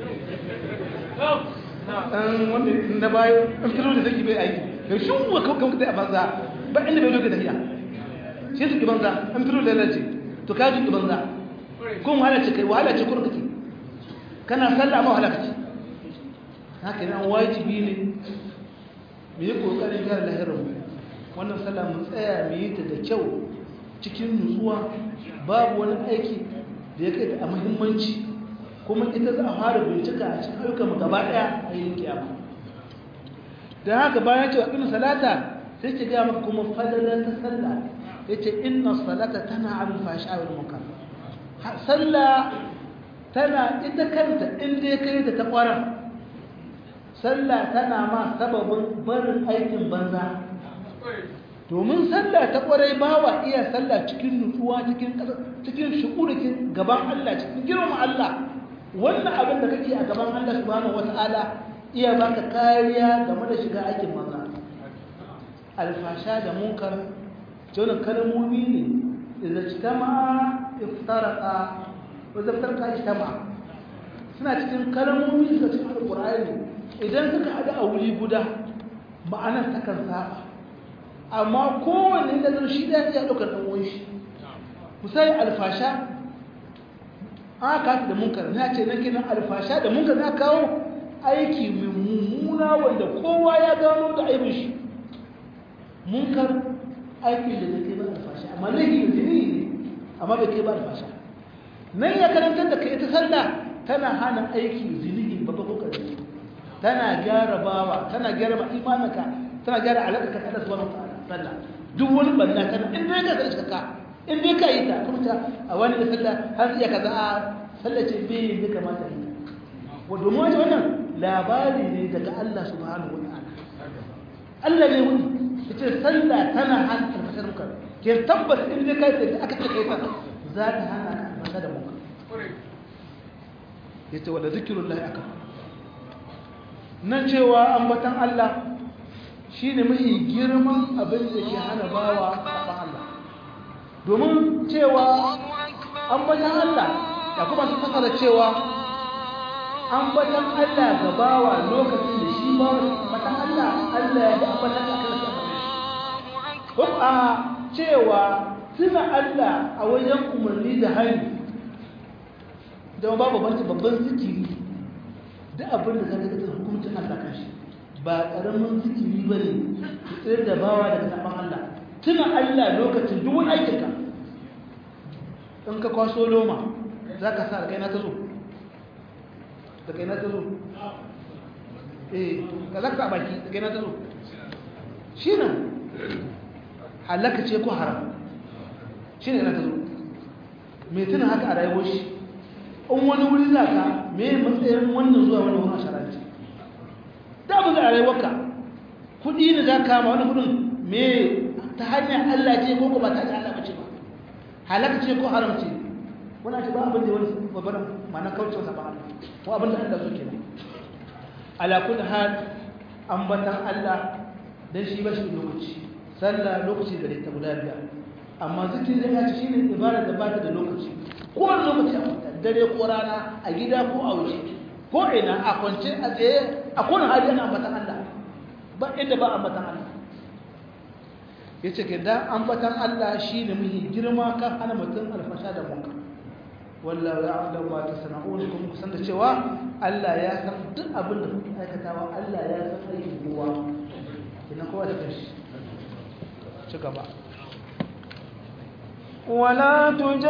ɗan wanda na bayo ɗan kilo da zaki bai aiki da shi wa kawai ta a banza ba inda bai loke tafiya shi tuki banza ɗan kilo da lalace to ka tuki banza kun wahala ce kai wahala ce kurkuki kana sallah ma wahala kace haka nan wajibi ne mu yi ƙoƙarin gyara lahirarmu wannan sallah mu tsaya mu yi ta da kyau cikin nutsuwa babu wani aiki da ya kai ta a muhimmanci kuma ita za a fara bincika a cikin ayyukan mu gaba ɗaya a yin kiyama don haka bayan cewa ɗin salata sai ki gaya maka kuma fadalar ta sallah ya ce inna salata tana abin fashi a wani muka sallah tana ita kanta inda ya kai ta ta ƙwarar sallah tana ma sababin barin aikin banza domin sallah ta kwarai bawa iya sallah cikin nutsuwa cikin cikin shukurukin gaban Allah cikin girman Allah wannan abin da kake a gaban Allah subhanahu wataala iya baka kariya game da shiga aikin banza alfasha da munkar jona kalmomi ne idza ijtama'a iftaraqa wa idza iftaraqa ijtama'a suna cikin kalmomi da cikin alqur'ani idan suka haɗu a wuri guda ma'anar takan saba amma kowane da zai shi ɗaya ya ɗaukar ɗan wani shi misali alfasha an aka da munkar na ce na kenan alfasha da munkar na kawo aiki mai mummuna wanda kowa ya gano da aibin shi munkar aiki da zai ba alfasha amma laifi da jini ne amma bai kai ba alfasha nan ya karantar da kai ta sallah tana hana aiki zinihi babba ko ƙarfi tana gyara bawa tana gyara imaninka tana gyara alaƙarka ta Allah subhanahu wataala duk wani balla tana in dai ka zai ka in dai ka yi ta kuma ta a wani da sallah har iya kaza a sallah ce bai ne kamata yi wa domin wajen wannan labari ne daga Allah subhanahu wataala Allah ne wani yace sallah tana hana alfashar muka ke tabbas in dai ka yi ta aka take ta za ta hana ka alfashar da muka yace wala zikrullahi akbar na cewa ambatan Allah shi ne mafi girman abin da ke hana bawa saɓan Allah domin cewa ambatan Allah da kuma su fasara cewa ambatan Allah ga bawa lokacin da shi ba ambatan Allah Allah ya ambatan Allah kan shi ko a cewa tuna Allah a wajen umarni da hali da babu banci babban zikiri duk abin da zaka ga hukuncin Allah kan shi ba karamin zikiri bane tsir da bawa daga saban Allah tuna Allah lokacin duk wani aikinka in ka kwaso loma zaka sa kai na ta zo da kai na ta zo eh ka zaka baki da kai na ta zo shi nan halaka ce ko haram shi ne na ta zo mai tuna haka a rayuwar shi in wani wuri za ka me matsayin wannan zuwa wani wani asharanci da abin da a rayuwarka kudi ne za ka ma wani kudin me ta hanyar allah ce ko ba ta hanyar allah ba ce ba halaka ce ko haram ce wani ake ba abin da wani babbar mana kauce wasa ba allah ko abin da allah so ke nan ala kulli hal ambatan allah dan shi ba shi lokaci sallah lokaci gare ta guda biyar amma zikirin ya ci shine ibada da ba ta da lokaci ko wani lokaci a dare ko rana a gida ko a waje ko ina a kwance a tsaye a kowane hali ana ambatan Allah ba inda ba ambatan Allah ya ce ke da ambatan Allah shi ne muhi girma kan hana mutum alfasha da munka wallahu ya Allah ba ta sana'un kuma kusan da cewa Allah ya san duk abin da kuke aikatawa Allah ya san aikin kowa ina kowa da kashi ci gaba ولا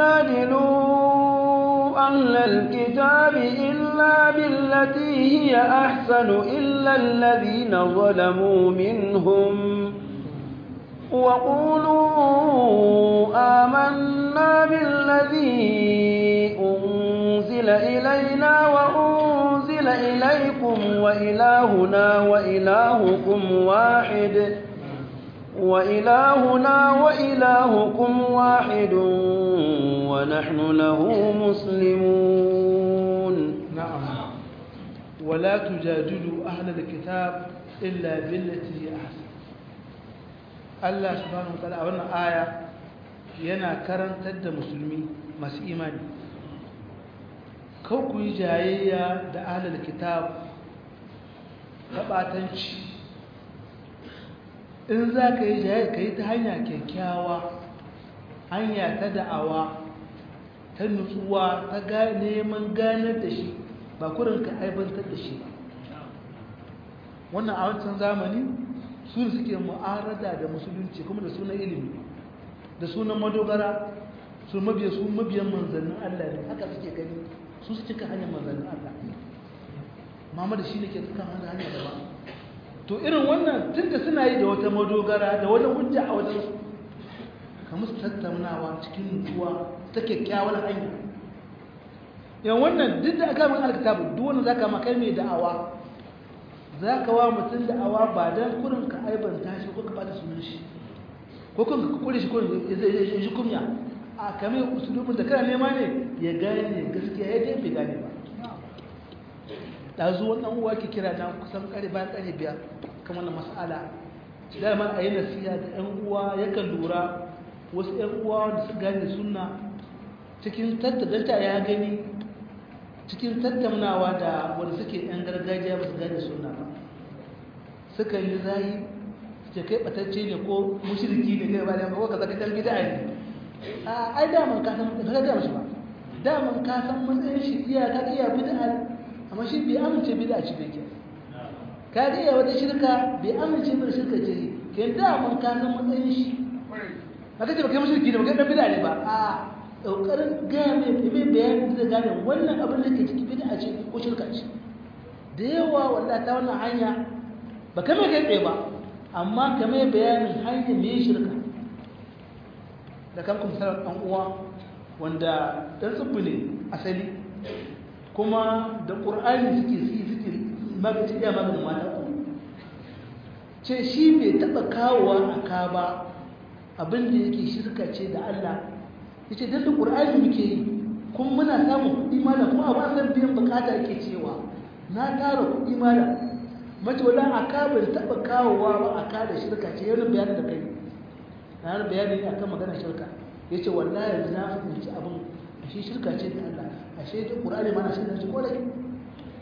تجادلوا أهل الكتاب إلا بالتي هي أحسن إلا الذين ظلموا منهم وقولوا آمنا بالذي أنزل إلينا وأنزل إليكم وإلهنا وإلهكم واحد وإلهنا وإلهكم واحد ونحن له مسلمون نعم ولا تجادلوا أهل الكتاب إلا بالتي هي أحسن Allah subhanahu wataala a wannan aya yana karantar da musulmi masu imani kau ku yi jayayya da ahlul kitab ta batanci in za ka yi jayayya ka yi ta hanya kyakkyawa hanya ta da'awa ta nutsuwa ta neman ganar da shi ba kurin ka aibantar da shi ba wannan a wancan zamani su suke mu'arada da musulunci kuma da sunan ilimi da sunan madogara su mabiya su mabiyan manzannin Allah ne haka suke gani su su cika hanyar manzannin Allah mama da shi ne ke cika hanyar hanyar da ba to irin wannan tunda suna yi da wata madogara da wani hujja a wajen su ka musu tattaunawa cikin nutsuwa ta kyakkyawar hanya yan wannan duk da aka min alkitabu duk wanda zaka ma kai mai da'awa za ka wa mutum da awa ba don kurin ka aibanta shi ko ka bata sunan shi ko kun ka kure shi ko ya ji kumya a kame usulubin da kana nema ne ya gane gaskiya ya dai bai gane ba da zuwan ɗan uwa ke kira na kusan kare bayan kare biyar kamar na mas'ala dama a yi nasiya da ƴan uwa yakan lura wasu ƴan uwa da su gane sunna cikin tattadanta ya gani cikin tattaunawa da wanda suke yan gargajiya ba su gane suna ba suka yi zayi suke kai batacce ne ko mushriki ne kai ba da ko kaza kadan bid'a ne a ai da mun ka san ka ga mashi ba da mun ka san matsayin shi iya ka iya bid'a amma shi bai amince bid'a ce bai ke ka ga iya wata shirka bai amince bar shirka ce ke da mun ka san matsayin shi ba kace ba kai mushriki ne ba kai dan bid'a ne ba a ƙoƙarin gaya mai mai bayanin da gane wannan abin da ke ciki bid'a ce ko shirka ce da yawa wallahi ta wannan hanya ba ka mai kai tsaye ba amma ka mai bayanin hanyar mai shirka da kan kuma sarar ɗan uwa wanda ɗan tsibbi ne asali kuma da ƙur'ani suke si suke magaci iya maganin mata ku ce shi bai taɓa kawowa a ka ba abin da yake shirka ce da Allah ya ce don da ƙur'ani muke yi kuma muna samun kuɗi mana kuma a wasan biyan bukata yake cewa na tara kuɗi mana mace wala a ka bai taɓa kawowa ba a ka da shirka ce yau bayanin da kai na yana bayani ne akan maganar shirka ya ce wallahi yanzu na fahimci abin a shi shirka ce da Allah a shi ta ƙur'ani mana shirka ce kodai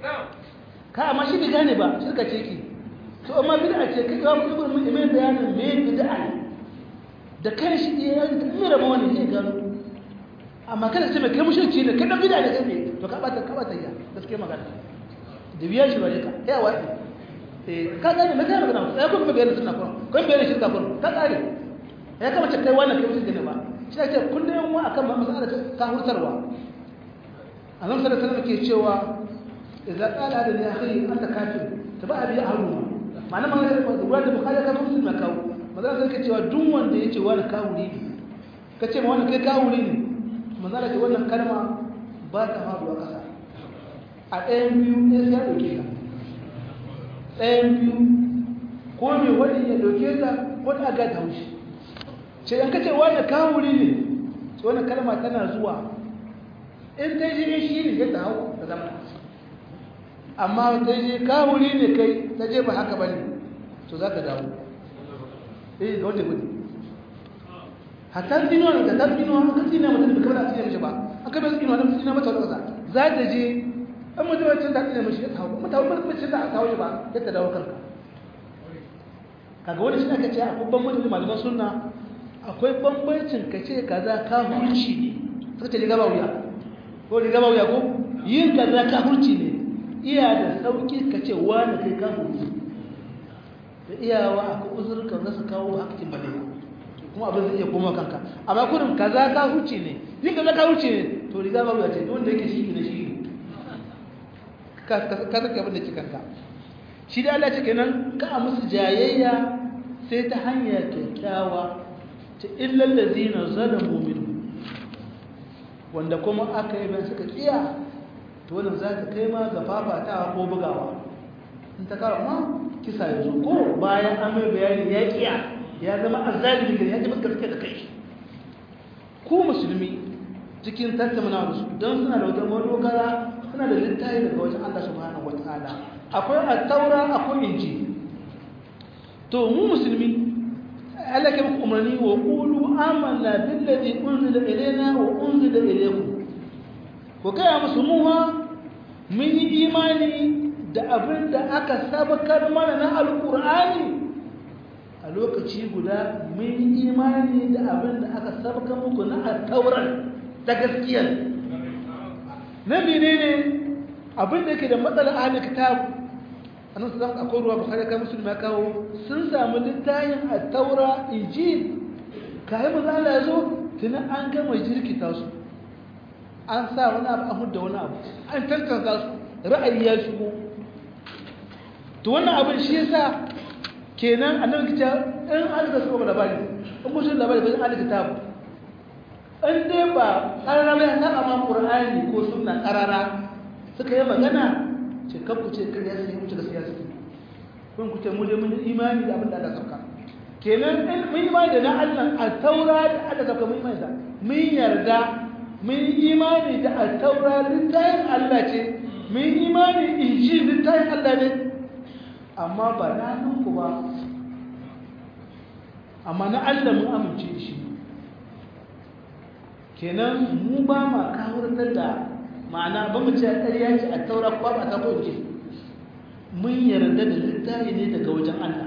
ka amma shi bai gane ba shirka ce ki to amma bid'a ce kai ga mutum mun mai bayanin me bid'a da kai shi ya yi mai rama wani ne gano amma kada ce mai kai mushriki ne kai dan bid'a ne kai ne to ka bata ka bata ya gaskiya magana da biya shi bare ka ya wadi eh ka gane me kai magana sai kun bayyana sunna kun kun bayyana shirka kun ka kare ya kamata kai wannan kai mushriki ne ba shi ne kullum yan wa akan masala ta hurtarwa annabi sallallahu alaihi wasallam ke cewa idza qala hada li akhi anta kafir taba bi ahluma ma'ana ma da ruwa da bukhari ka muslim ma kawo manzo sai ka cewa duk wanda yace wani kawuri ne kace ma wani kai kawuri ne manzo ce wannan kalma ba ta faruwa kasa a ɗayan biyu ne sai ya dauke ka ɗayan biyu ko me wani ya dauke ka ko ta ga taushi ce an kace wani kawuri ne to wannan kalma tana zuwa in ta je shi ne ya hau da zama amma ta je kawuri ne kai ta je ba haka bane to za ka dawo eh ga wanda gudu hatta dino ne da dino an ka tsina mutum da kamar a tsina mishi ba an ka bai tsina wani tsina mata wata za ta je an mutum ya cin da tsina mishi ya tawo kuma tawo ba cin da tawo ba ya ta dawo kanka kaga wani shi aka ce akwai bambancin malaman sunna akwai bambancin ka ce kaza kafirci ne suka ce riga ba wuya ko riga ba wuya ko yin kaza kafirci ne iya da sauki ka ce wani kai kafirci da iyawa akwai uzurka za su kawo hakkin bane kuma abin zai iya koma kanka amma kurin kaza kafirci ne yin kaza kafirci ne to riga ba wuya ce don da yake shi ne shi ka saka abin da ke kanka shi da Allah ce kenan ka musu jayayya sai ta hanya kyakkyawa ta illal ladina zalamu minhum wanda kuma aka yi bayan suka kiya to wannan za ta kai ma ga fafatawa ko bugawa in ta kawo ma kisa ya zo ko bayan an mai bayani ya kiya ya zama azzalimi gari ya ji maka gaske da kai ku musulmi cikin tattauna da su don suna da wata madogara suna da littafi daga wajen Allah subhanahu wataala akwai at-taura akwai injil to mu musulmi Allah ke muku umarni wa qulu amanna billazi unzila ilayna wa unzila ilaykum ko kai musu muha mun yi imani da abin da aka sabakar mana na alqur'ani a lokaci guda mun yi imani da abin da aka sabakar muku na at-taurat ta gaskiya na menene abin da yake da matsalar ahli kitab annabi sallallahu alaihi akwai ruwa bukhari kai muslim ya kawo sun samu littafin at-taura injil kai manzo Allah yazo tuni an gama jirkita su an sa wani abu an hudda wani abu an tantance su ra'ayi ya shigo to wannan abin shi yasa kenan annabi kita in an ga su labari in mutum labari bai an kitab in dai ba karara bai saba ma qur'ani ko sunna karara suka yi magana ce kan ku ce kariya sai wuce da siyasa kun ku ce mu dai mun imani da abin da Allah sauka kenan in mun imani da na Allah a taura da Allah sauka mun imani da mun yarda mun imani da a taura littafin Allah ce mun imani injil littafin Allah ne amma ba na nan ku ba amma na Allah mun amince da shi kenan mu ba ma kawurtar da ma'ana ba mu ce a ƙarya ce a taura ba ba ta kwanci mun yarda da littafi ne daga wajen Allah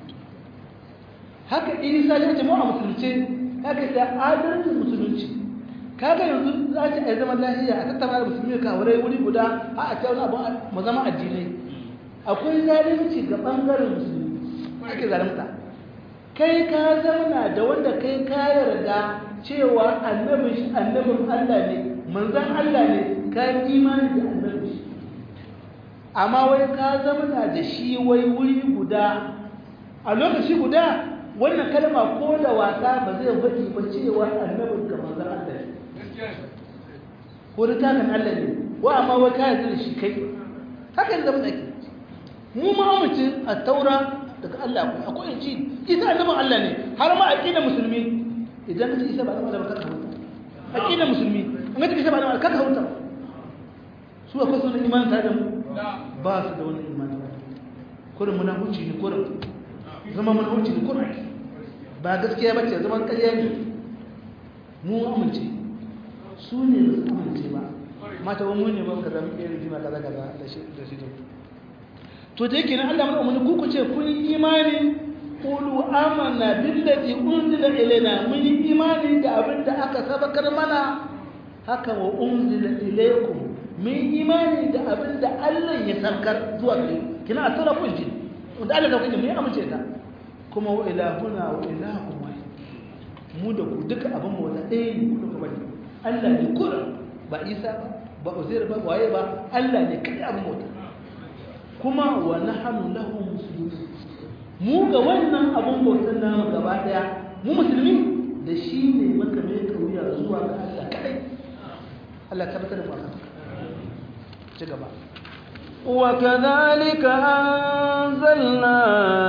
haka isa ya ce mu a musulunci haka ta adalcin musulunci kaga yanzu za ta yi zaman lafiya a tattara da musulmi ka wurai wuri guda a a ta wani abu mu zama addinai akwai zalunci ga bangaren musulmi ake zalunta kai ka zauna da wanda kai ka yarda cewa annabin annabin Allah ne manzan Allah ne ka imani da annabi amma wai ka zama da shi wai wuri guda a lokaci guda wannan kalma ko da wasa ba zai faɗi ba cewa annabin ka manzan Allah ne ko da takan Allah ne wa amma wai ka yarda da shi kai haka ne zama dake mu ma mutum a taura daga Allah akwai akwai inci isa annabin Allah ne har ma aqidar musulmi idan ka ce isa ba annabin Allah ba ka huta aqidar musulmi in ka ce isa ba annabin Allah ka huta su akwai sunan iman tare da mu ba su da wani iman kurin munafuci ne kurin zama munafuci ne kurin ba gaskiya ba ce zaman ƙarya ne mu amince su ne ba su amince ba mata wani mun ne ba ka zama ɗaya rigima kaza kaza da shi da shi to da yake nan Allah mana umarni ku ku ce kun yi imani qulu amanna billazi unzila ilaina mun yi imani da abin da aka sabakar mana haka wa unzila ilaykum mun imani da abin da Allah ya saukar zuwa gare kina a tsara kun ji wanda Allah ka kuke mun amince ta kuma wa ilahuna wa ilahukum wahid mu da ku duka abin mu wata ɗaya ne ku duka bane Allah ne kura ba Isa ba ba Uzair ba waye ba Allah ne kai abin wata kuma wa nahnu lahu muslimun mu ga wannan abin bautan namu gaba daya mu musulmi da shi ne muka mai kauya zuwa ga Allah kadai Allah tabbatar da mu akan ci gaba وكذلك أنزلنا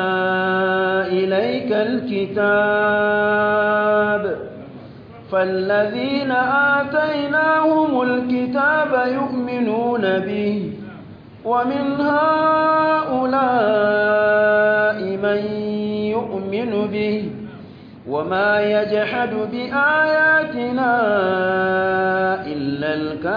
إليك الكتاب فالذين آتيناهم الكتاب يؤمنون به ومن هؤلاء من يؤمن به وما يجحد بآياتنا إلا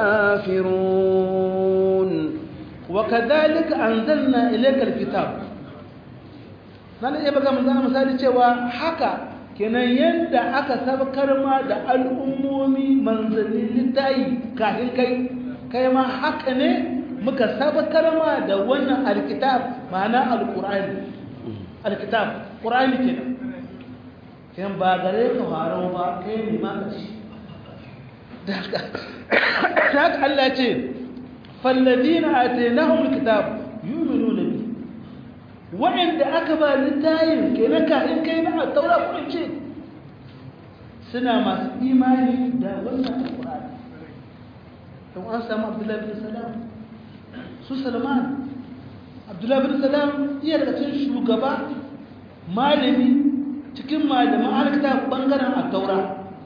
الكافرون وكذلك أنزلنا إليك الكتاب nan iya baka mun zana misali cewa haka kenan yadda aka sabkar ma da al'ummomi manzannin littayi kafin kai kai ma haka ne muka sabkar ma da wannan alkitab ma'ana alqur'ani alkitab qur'ani kenan kenan ba gare ka faro ba kai ne ma kashi da haka Allah ce فالذين آتيناهم الكتاب يؤمنون به وعند أكبر للتايم كينك إن كينا التوراة كل شيء سنة ما إيماني دا ولا القرآن لو أنسى عبد الله بن سلام سو سلمان عبد الله بن سلام iya daga cikin shugaba malami cikin malaman alkitab bangaren at-taura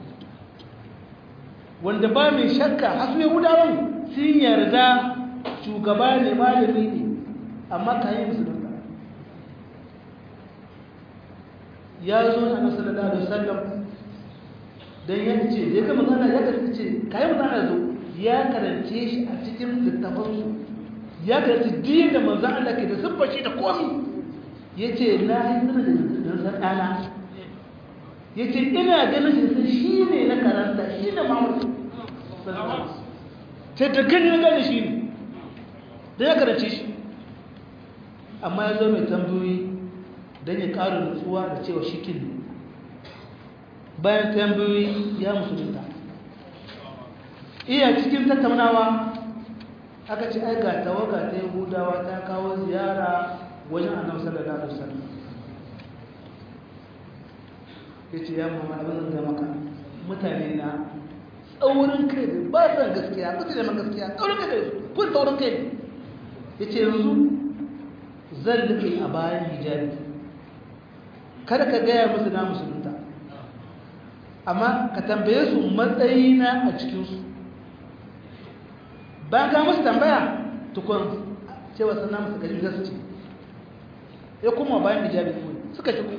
wanda ba mai shakka hasu yahudawan sun yarda shugaba ne malami ne amma ka yi musulunta ya zo na nasu da da sallam don ya ce da ya gama zana ya karfi ce ka yi mazana zo ya karance shi a cikin littafansu ya karance diyin da manzan Allah ke da siffaci da komi ya ce na yi zana da san ɗana ya ce ina ganin shi shi ne na karanta shi ne mamurci sai da gani na gane shi ne da ya karace shi amma ya zo mai tambayoyi don ya ƙara nutsuwa da cewa shi kin bayan tambayoyi ya musulunta iya cikin tattaunawa aka ce ai ga tawaga ta yahudawa ta kawo ziyara wajen annabi sallallahu alaihi wasallam yace ya muhammad abin da maka mutane na tsaurin kai ne ba san gaskiya ba su neman gaskiya tsaurin kai ne kun tsaurin kai ne ya ce yanzu zan rufe a bayan hijabi kada ka gaya musu na musulunta amma ka tambaye su matsayina a cikinsu bayan ka musu tambaya tukun cewa sana musu gari za su ce ya kuma bayan hijabi suka shigo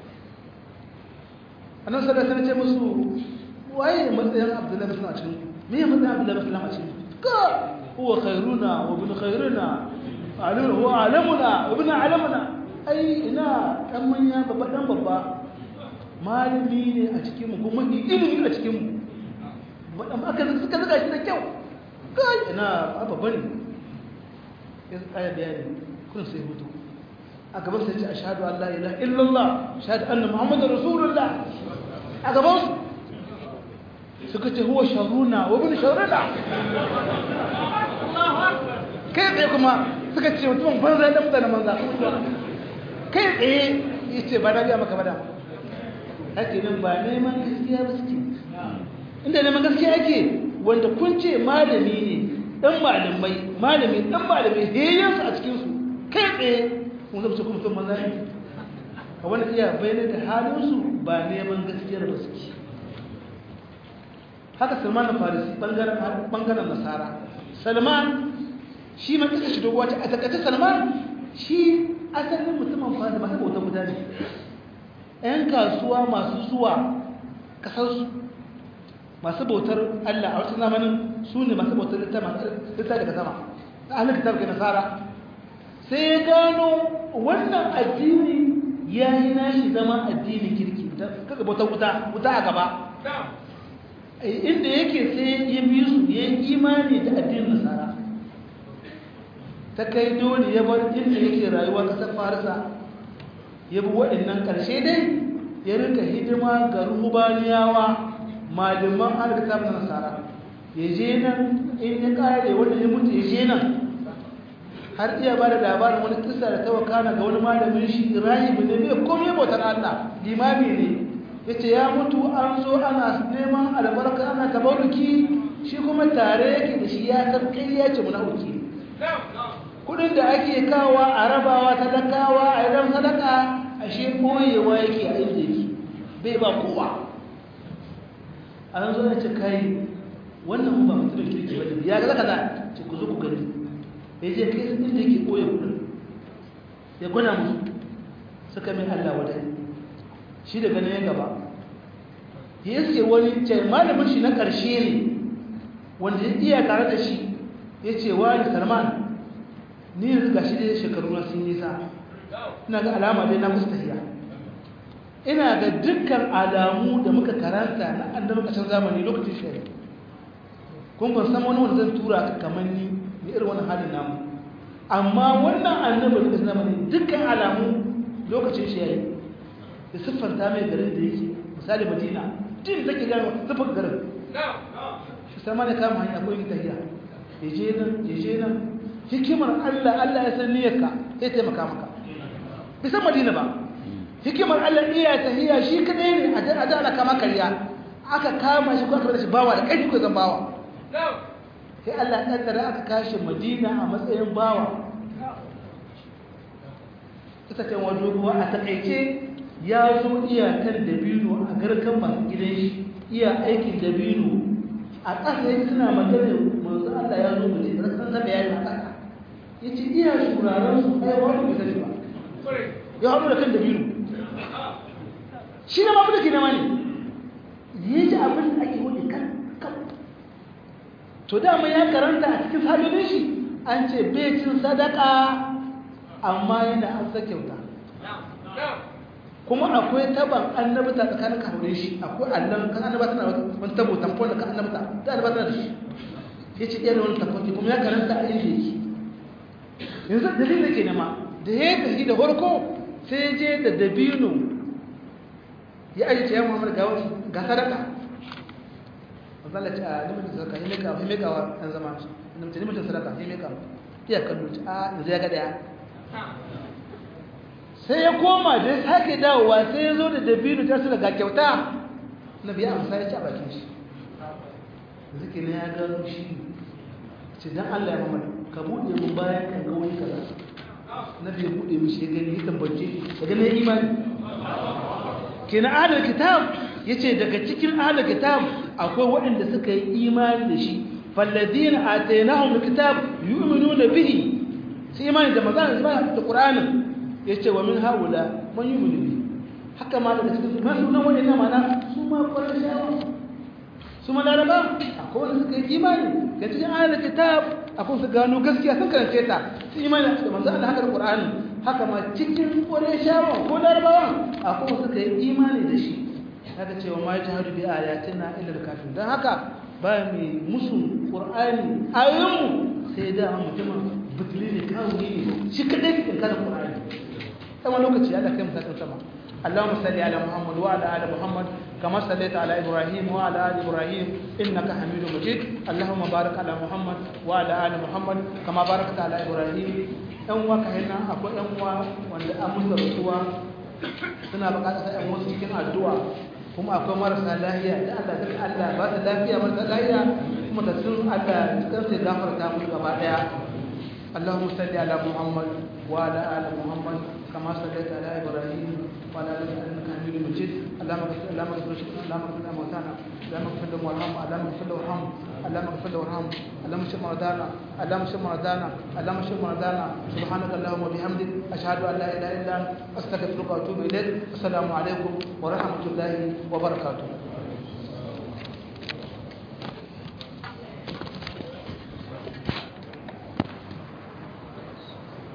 annan sadar sana ce musu waye matsayin abdullahi muslim a cikin me ya matsayin abdullahi muslim a cikin ka huwa khairuna wa ibn khairuna alim huwa alamuna wa ibn alamuna ai ina dan manya babba dan babba malami ne a cikin mu kuma ilimi a cikin mu wadan aka suka zuga shi da kyau kai ina babba ne ya tsaya bayani kun sai hutu a gaban sai ce ashhadu an la ilaha illallah ashhadu anna muhammadar rasulullah a gaban su suka ce huwa sharuna wa bin sharuna kai tsaye kuma suka ce mutumin banza da mutane banza kai tsaye ya ce ba na biya maka bada ake nan ba neman gaskiya ba suke inda neman gaskiya ake wanda kun ce malami ne dan malamai malami dan malamai heyyansu a cikinsu kai tsaye kun zama cikin mutum banza ne a wani iya bayyana da halinsu ba neman gaskiyar ba suke haka salman farisi bangaren nasara salman shi ma kasa shi doguwa ce a takaice salman shi asalin mutumin farisi masu bautar mutane yan kasuwa masu zuwa kasarsu masu bautar allah a wasu zamanin su ne masu bautar littafi daga sama ahalin kitab ke nasara sai ya gano wannan addini ya yi nashi zama addinin kirki kaga bautar wuta wuta a gaba inda yake sai ya bi su ya yi imani da addinin nasara ta kai dole ya bar inda yake rayuwa kasar farisa ya bi waɗannan ƙarshe dai ya rika hidima ga rubaniyawa malaman alkitab na nasara ya je nan in ya ƙare wanda ya mutu ya je nan har iya ba da labarin wani kisa da tawakana ga wani malamin shi rahibu ne bai komai bautar Allah limami ne ya ce ya mutu an zo ana neman albarka ana tabaruki shi kuma tare yake da shi ya san kai ya ce munafiki kudin da ake kawa a rabawa talakawa a idan sadaka a shi koyewa yake a inda yake bai ba kowa an zo ya ce kai wannan ba mutumin kirki ba ya ga zaka za ce ku zo ku gani ya je kai sun inda yake koya kudin ya gwada musu suka mai Allah wadai shi da ganin ya gaba ya iske wani ce malamin shi na ƙarshe ne wanda ya iya tare da shi ya ce wa ni salman ni yanzu ga shi dai shekaru na sun nisa ina ga alama dai na mustahiya ina ga dukkan alamu da muka karanta na annabi ƙarshen zamani lokacin shi kun ban san wani wanda zan tura ka kamar ni da irin wannan halin namu amma wannan annabi da zamani dukkan alamu lokacin shi yayi da siffanta mai garin da yake misali madina din take gano siffar garin shi sama da kama hanya ko yin tahiya ya je nan ya je nan hikimar Allah Allah ya san niyyarka sai taimaka maka bai san madina ba hikimar Allah iya tahiya shi kadai ne a da ana kama kariya aka kama shi ko aka shi bawa da kai ko zan bawa sai Allah ya kaddara aka kashi madina a matsayin bawa ita ce wajen ruwa a takaice ya zo iyakan dabino a garkan masu gidan shi iya aikin dabino a ƙasa yake suna magana manzo Allah ya zo mutum da san zaba yayi a ƙasa yace iya shuraren su ai wani bai sani ba ya haɗu da kan dabino shi ne mafi da ke nema ne ya ji abin da ake wani kan kan to dama ya karanta a cikin sabibin shi an ce bai cin sadaka amma yana an sa kyauta kuma akwai taban annabta tsakanin kafirai shi akwai allon kan annabta na wani tabo tamfon da kan annabta da annabta da shi ya ce ɗaya wani tamfon kuma ya karanta a inda yake yanzu dalilin ke nema da ya tafi da farko sai je da dabino ya ajiye ya muhammadu ga wani ga sadaka mazala ce a limitin sadaka ya meka ya meka wa ɗan zama shi limitin sadaka ya meka iya kallo a yanzu ya ga ɗaya sai ya koma da ya sake dawowa sai ya zo da dabino ta su daga kyauta na biya amsa ya ci a bakin shi zuke na ya gano shi ce don allah ya mamadu ka buɗe mun bayan kan ga wani kaza na biya buɗe mishi ya gani ya tambace ya gani ya imani ke na adal kitab ya ce daga cikin adal kitab akwai waɗanda suka yi imani da shi falladina a tainahun kitab yu'minu bihi sai imani da magana da ƙur'anin ya ce wa min haula man yi mulmi haka ma daga cikin ma sunan wani na mana su ma kwarar shawa su ma laraba akwai wanda suka yi imani ga cikin ayar kitab akwai su gano gaskiya sun karance ta su imani da manzo Allah haka da Qur'ani haka ma cikin kwarar shawa ko larabawa akwai wanda suka yi imani da shi haka cewa ma jahadu bi ayatina illa kafir dan haka ba mai musu Qur'ani ayoyinmu sai da mutumin butuli ne kawo ne shi kadai in kana Qur'ani sama lokaci ya kai mutakin sama Allahumma salli ala Muhammad wa ala ali Muhammad kama sallaita ala Ibrahim wa ala ali Ibrahim innaka Hamidum Majid Allahumma barik ala Muhammad wa ala ali Muhammad kama barakta ala Ibrahim dan uwa ka hina akwai dan uwa wanda an musu rasuwa suna bukatar sai an wasu cikin addu'a kuma akwai marasa lafiya da Allah ta Allah ba ta lafiya marasa lafiya kuma da sun Allah cikin sai gafarta musu gaba daya اللهم صل على محمد وعلى ال محمد كما صليت على ابراهيم وعلى ال انك حميد مجيد اللهم اغفر اللهم اغفر اللهم اغفر لنا موتانا اللهم اغفر لهم وارحمهم اللهم اغفر لهم وارحمهم اللهم اغفر لهم وارحمهم اللهم اشف مرضانا اللهم اشف مرضانا اللهم اشف مرضانا سبحانك اللهم وبحمدك اشهد ان لا اله الا انت استغفرك واتوب اليك السلام عليكم ورحمه الله وبركاته